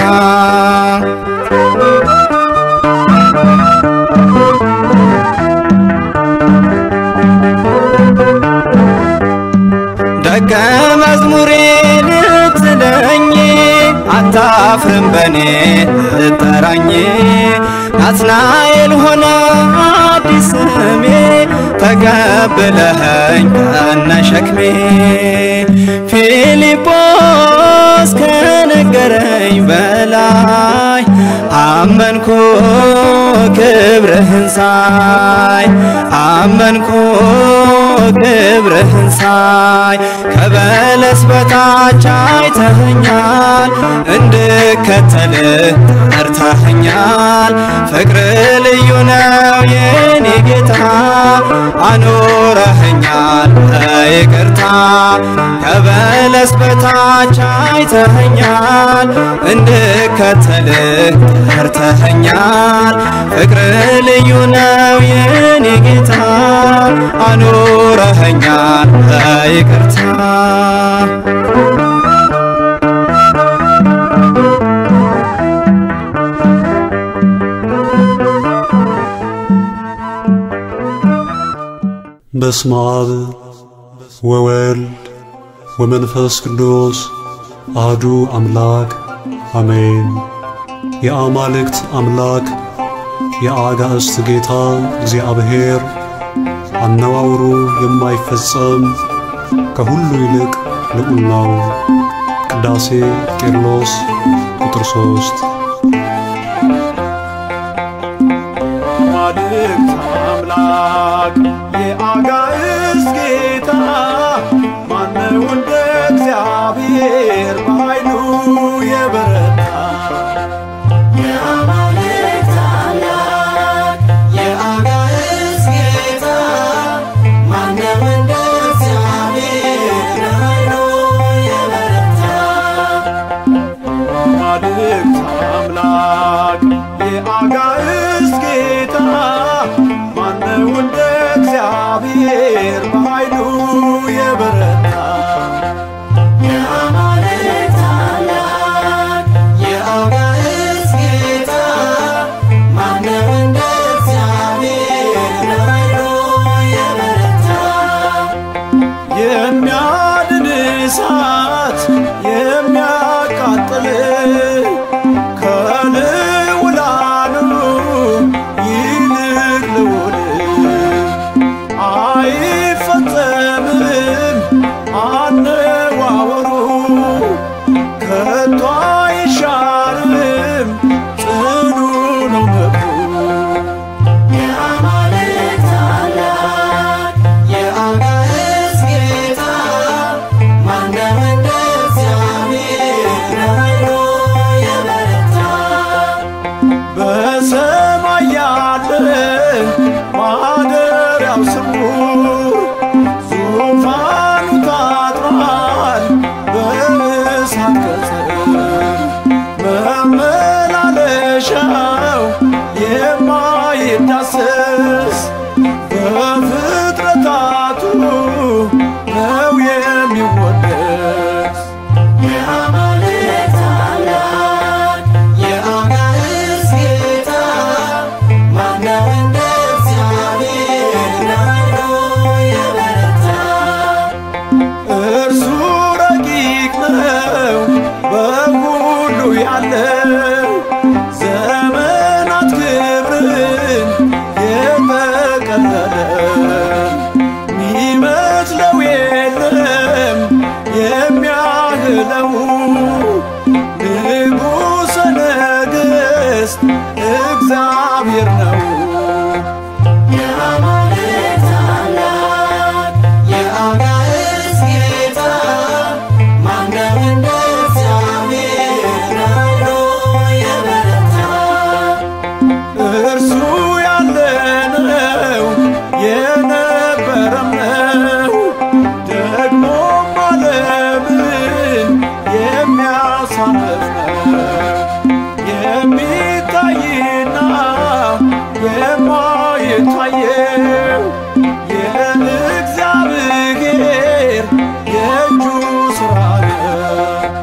ደቀ መዝሙሬ ልትለኝ አታፍርም በኔ ልጠራኝ ናትናኤል ሆነ አዲስ ስሜ ተቀብለኸኝ ከነ ሸክሜ ፊልጶስ ከነገረኝ በላይ ክብርህን ሳይ አመንኩ ክብርህን ሳይ ከበለስ በታች አይተኸኛል እንድከተልህ ጠርተኸኛል ፍቅር ልዩ ነው የኔ ጌታ አኖረኸኛል በይቅርታ ከበለስ በታች አይተኸኛል እንድከተልህ ጠርተኸኛል ፍቅር ልዩ ነው የኔ ጌታ አኖረኸኛል በይቅርታ በስመ አብ ወወልድ ወመንፈስ ቅዱስ አህዱ አምላክ አሜን። የአማልክት አምላክ የአጋዕዝት ጌታ እግዚአብሔር አነዋውሩ የማይፈጸም ከሁሉ ይልቅ ልዑል ነው። ቅዳሴ ቄርሎስ ቁጥር ሦስት አማልክት አምላክ የአጋዕዝት ጌታ ማነው እንደ እግዚአብሔር በኃይሉ የበረታ የአማልክት አምላክ የአጋዕዝት ጌታ ማነው እንደ እግዚአብሔር በኃይሉ የበረታ አማልክት አምላክ የአጋዕዝት ጌታ ማነው እንደ እግዚአብሔር በኃይሉ የበረታ የአማልክት አምላክ የአጋዕዝት ጌታ ማነው እንደ እግዚአብሔር በኃይሉ የበረታ የሚያድን እሳት የሚያቃጥል ከልዑላኑ ይልቅ ልዑል አይፈጸምም አነዋወሩ ከቶ አይሻርም ጽኑ ነው መብሩ የአማልክት አምላክ የአጋዕዝት ጌታ ማነው እንደ እግዚአብሔር በኃይሉ የበረታ በሰማይ ያለ ማደሪያው ስውር ዙፋኑ ታጥሯል በእሳት ቅጽር መመላለሻው የማይዳሰስ በፍጥረታቱ ነው የሚወደስ የአማልክት አምላክ የአጋዕዝት ጌታ ማነው እንደ እግዚአብሔር በኃይሉ የበረታ እርሱ ረቂቅ ነው በሁሉ ያለው ዘመናት ክብርን የጠቀለለ ሚመስለው የለም የሚያህለው ንጉሠ ነገሥት እግዚአብሔር ነው። የአማልክት አምላክ የአጋዕዝት ጌታ ማነው እንደ እግዚአብሔር በኃይሉ የበረታ እርሱ ያለነው የነበረም ነው ደግሞም ዓለምን የሚያሳርፍ ነው የሚታይና የማይታየው የእግዚአብሔር የእጁ ሥራ ነው።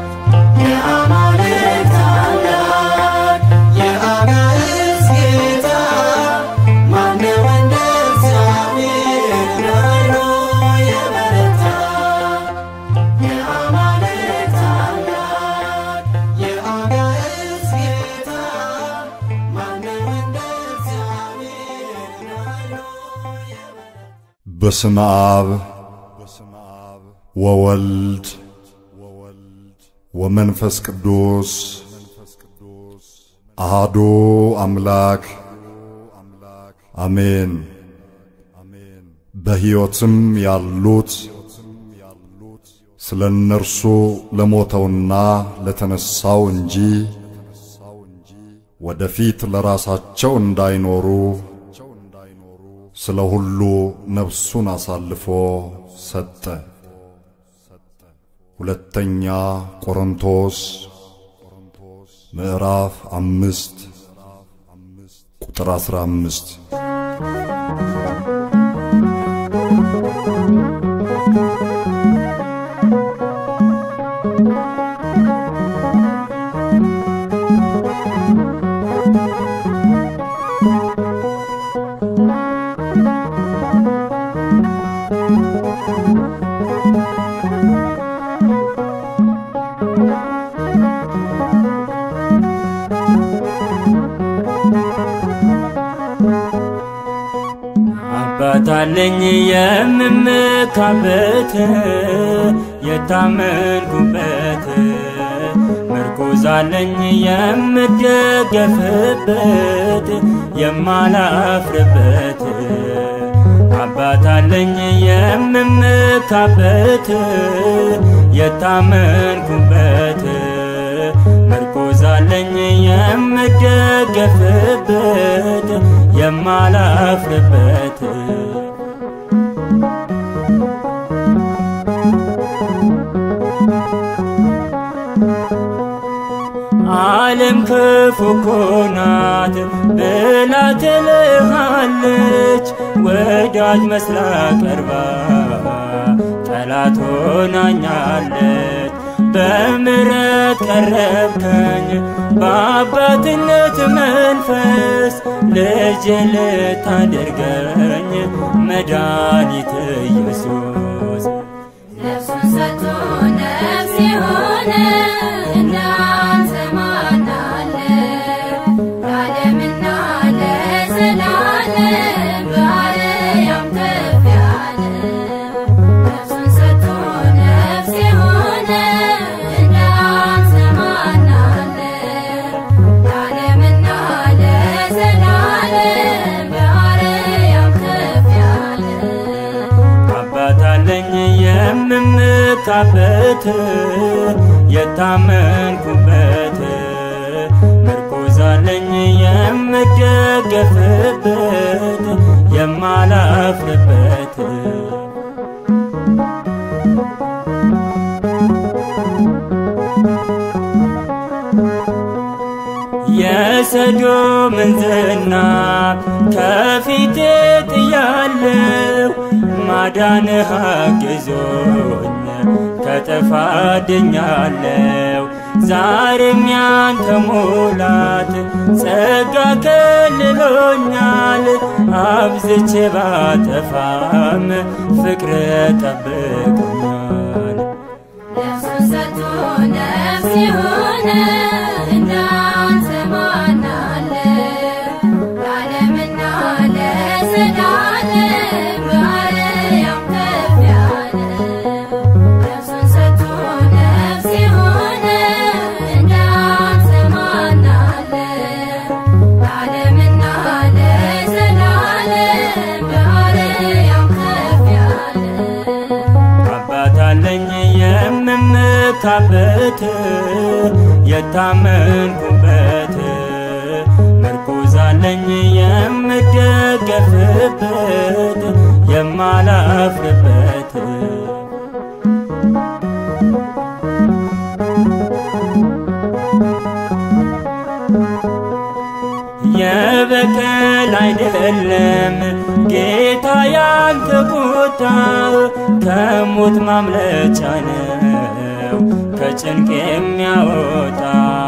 የአማልክት አምላክ የአጋዕዝት ጌታ ማነው እንደ እግዚአብሔር በኃይሉ የበረታ የአማልክት አምላክ የአጋዕዝት ጌታ ማነው እንደ እግዚአብሔር በኃይሉ የበረታ በስመ አብ ወወልድ ወመንፈስ ቅዱስ አሃዱ አምላክ አሜን። በሕይወትም ያሉት ስለ እነርሱ ለሞተውና ለተነሣው እንጂ ወደፊት ለራሳቸው እንዳይኖሩ ስለ ሁሉ ነፍሱን አሳልፎ ሰጠ። ሁለተኛ ቆሮንቶስ ምዕራፍ አምስት ቁጥር አስራ አምስት አባታለኝ የምመካበት የታመንኩበት ምርኩዛለኝ የምደገፍበት የማላፍርበት አባታለኝ የምመካበት የታመንኩበት ምርኩዛለኝ የምደገፍበት የማላፍርበት ዓለም ክፉ እኮ ናት ብላ ትልሃለች፣ ወዳጅ መስላ ቀርባ ጠላት ሆናኛለች። በምረት ቀረብከኝ በአባትነት መንፈስ ልጅ ልታደርገኝ መድኃኒት ኢየሱስ ነፍሱን ሰጥቶ ነፍስ የሆነ እንዳንተ ማን አለ? ለዓለምና ለዘላለም በአርያም ከፍ ያለ ነፍሱን ሰጥቶ ነፍስ የሆነ እንዳንተ ማን አለ? ለዓለምና ለዘላለም በአርያም ከፍ ያለ አባታለኝ የምመካበት የታመንኩበት ምርኩዛለኝ የምደገፍበት የማላፍርበት የሰዶምን ዝና ከፊቴ ጥያለሁ ማዳንህ አግዞኝ ከጥፋት ድኛለሁ። ዛሬም ያንተ ሙላት ጸጋ ከልሎኛል። አብዝቼ ባጠፋም ፍቅር ጠብቆኛል። ነፍሱን ሰጥቶ ነፍስ የሆነ እንዳንተ ማን አለ? ለዓለምና ለዘላለም በአርያም ከፍ ያለ ነፍሱን ሰጥቶ ነፍስ የሆነ እንዳንተ ማን አለ? ለዓለምና ለዘላለም በአርያም ከፍ ያለ አባታለኝ የምመካበት የታመንኩበት ምርኩዛለኝ የምደገፍበት የማላፍርበት የበቀል አይደለም ጌታ ያንተ ቁጣ ከሞት ማምለጫ ነው ከጭንቅ የሚያወጣ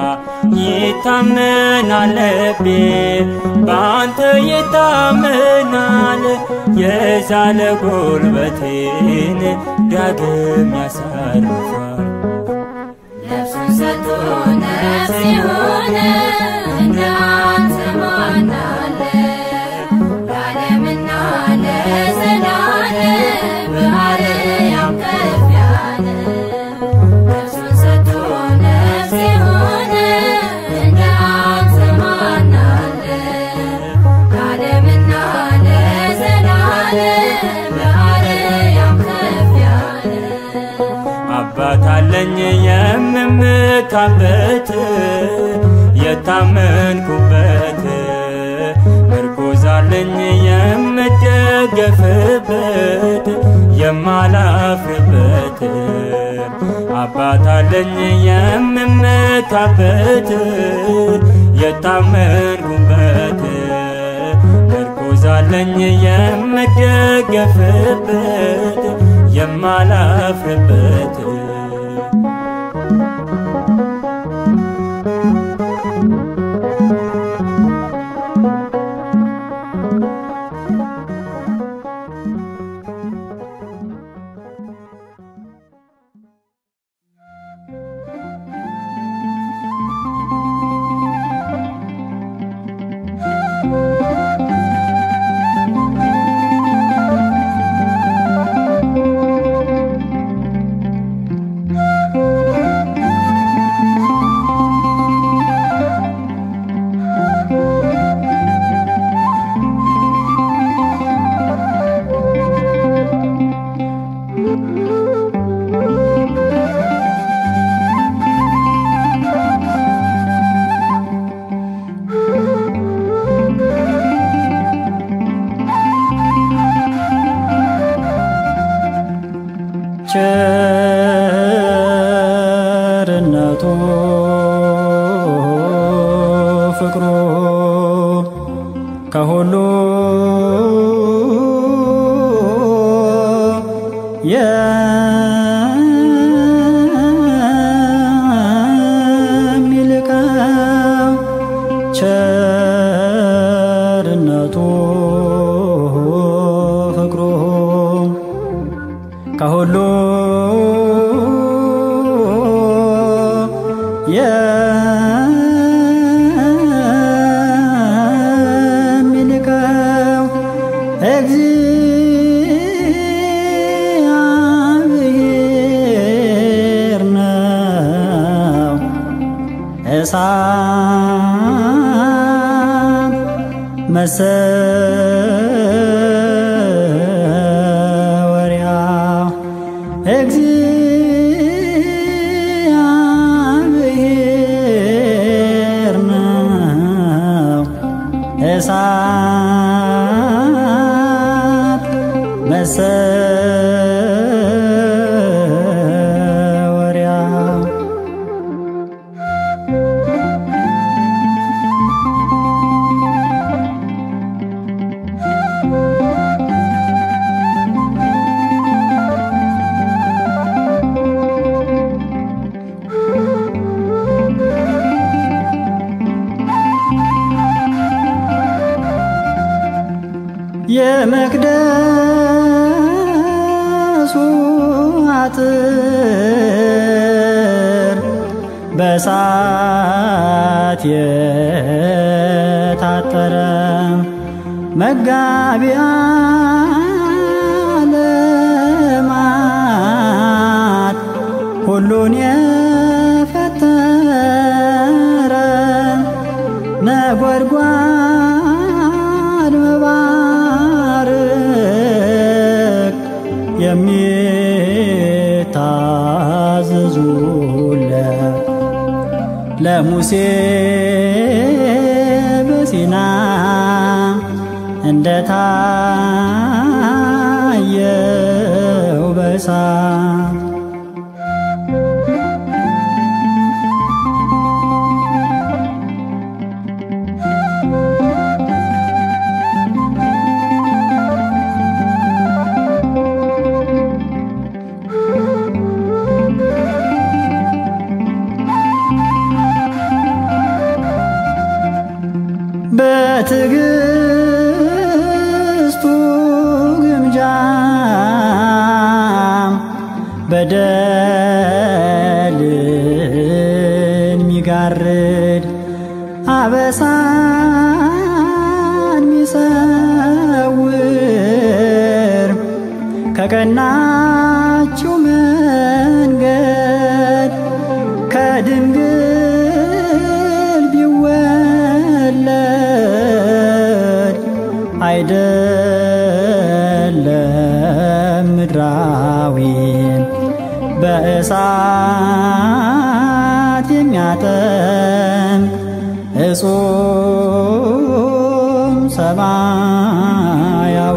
ይታመናል ልቤ በአንተ ይታመናል የዛለ ጉልበቴን ዳግም ያሳርፋል ነፍሱን ሰጥቶ ነፍስ የሆነ እንዳንተ ማን አለ? ለዓለምና ለዘላለም በአርያም ከፍ ያለ ነፍሱን ሰጥቶ ነፍስ የሆነ እንዳንተ የምመካበት የታመንኩበት ምርኩዛለኝ የምደገፍበት የማላፍርበት አባታለኝ የምመካበት የታመንኩበት ምርኩዛለኝ የምደገፍበት የማላፍርበት ቸርነቱ ፍቅሩ ከሁሉ የሚልቀው ቸርነቱ ፍቅሩ ከሁሉ የሚልቀው እግዚአብሔር ነው። እሳት መሰወሪያ እግዚአብሔር ነው። እሳት መሰወሪያ የመቅደሱ አጥር በሳት የታጠረ መጋቢ ዓለማት ሁሉን የፈጠረ ነጎድጓድ መባረክ የሚታዘዙለት ለሙሴ በሲና እንደታየው በሳት በትዕግስቱ ግምጃ በደልን ሚጋርድ አበሳን ሚሰውር ከቀናችው መንገድ ከድንግል ቢወለድ አይደለም ምድራዊ በእሳት እጹም ሰማያዊ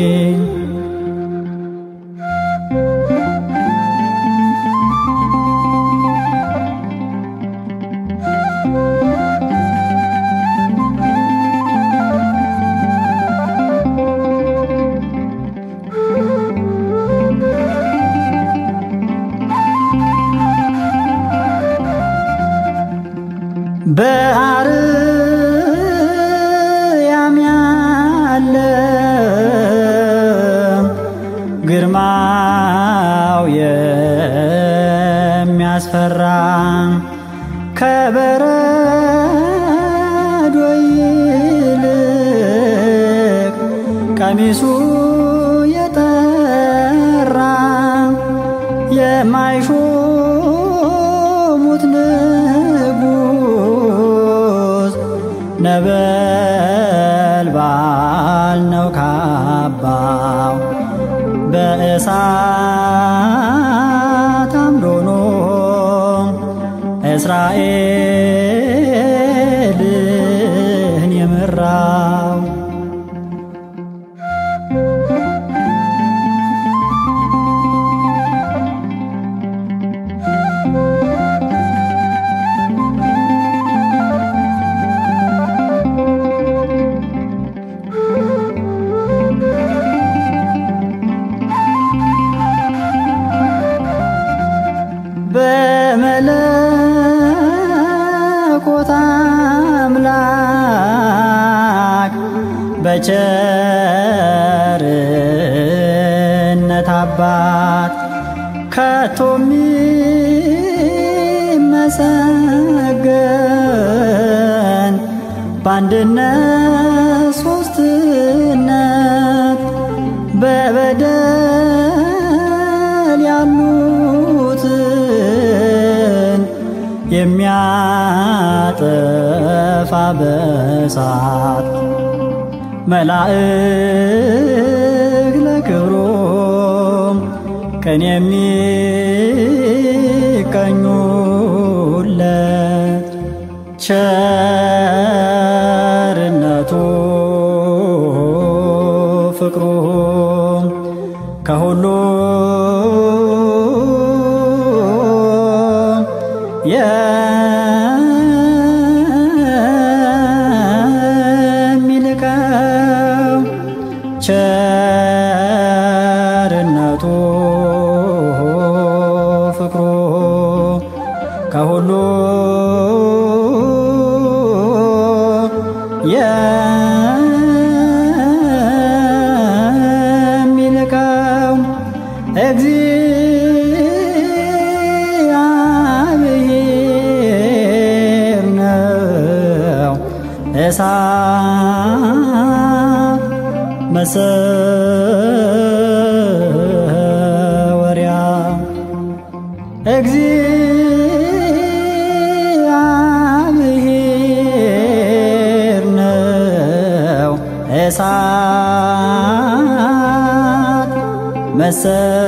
በአርያም ያለ ግርማው የሚያስፈራ ከበረዶ ይልቅ ቀሚሱ የጠራ የማይሾሙት ንጉሥ ነበልባል ነው ካባው በእሳት አምዶኖ እስራኤልን የመራው በመለኮት አምላክ በቸርነት አባት ከቶም ይመሰገን በአንድነት ሶስትነት በበደል ያሉትን የሚያጠፋ በሳት መላእክ ለክብሮም ቀን የሚቀኙለት ቸርነቱ ፍቅሩ ከሁሉ የሚልቀው ቸርነቱ ፍቅሩ ከሁሉ የሚልቀው እግዚአብሔር ነው። እሳት መሰወሪያ እግዚአብሔር ነው። እሳት መሰ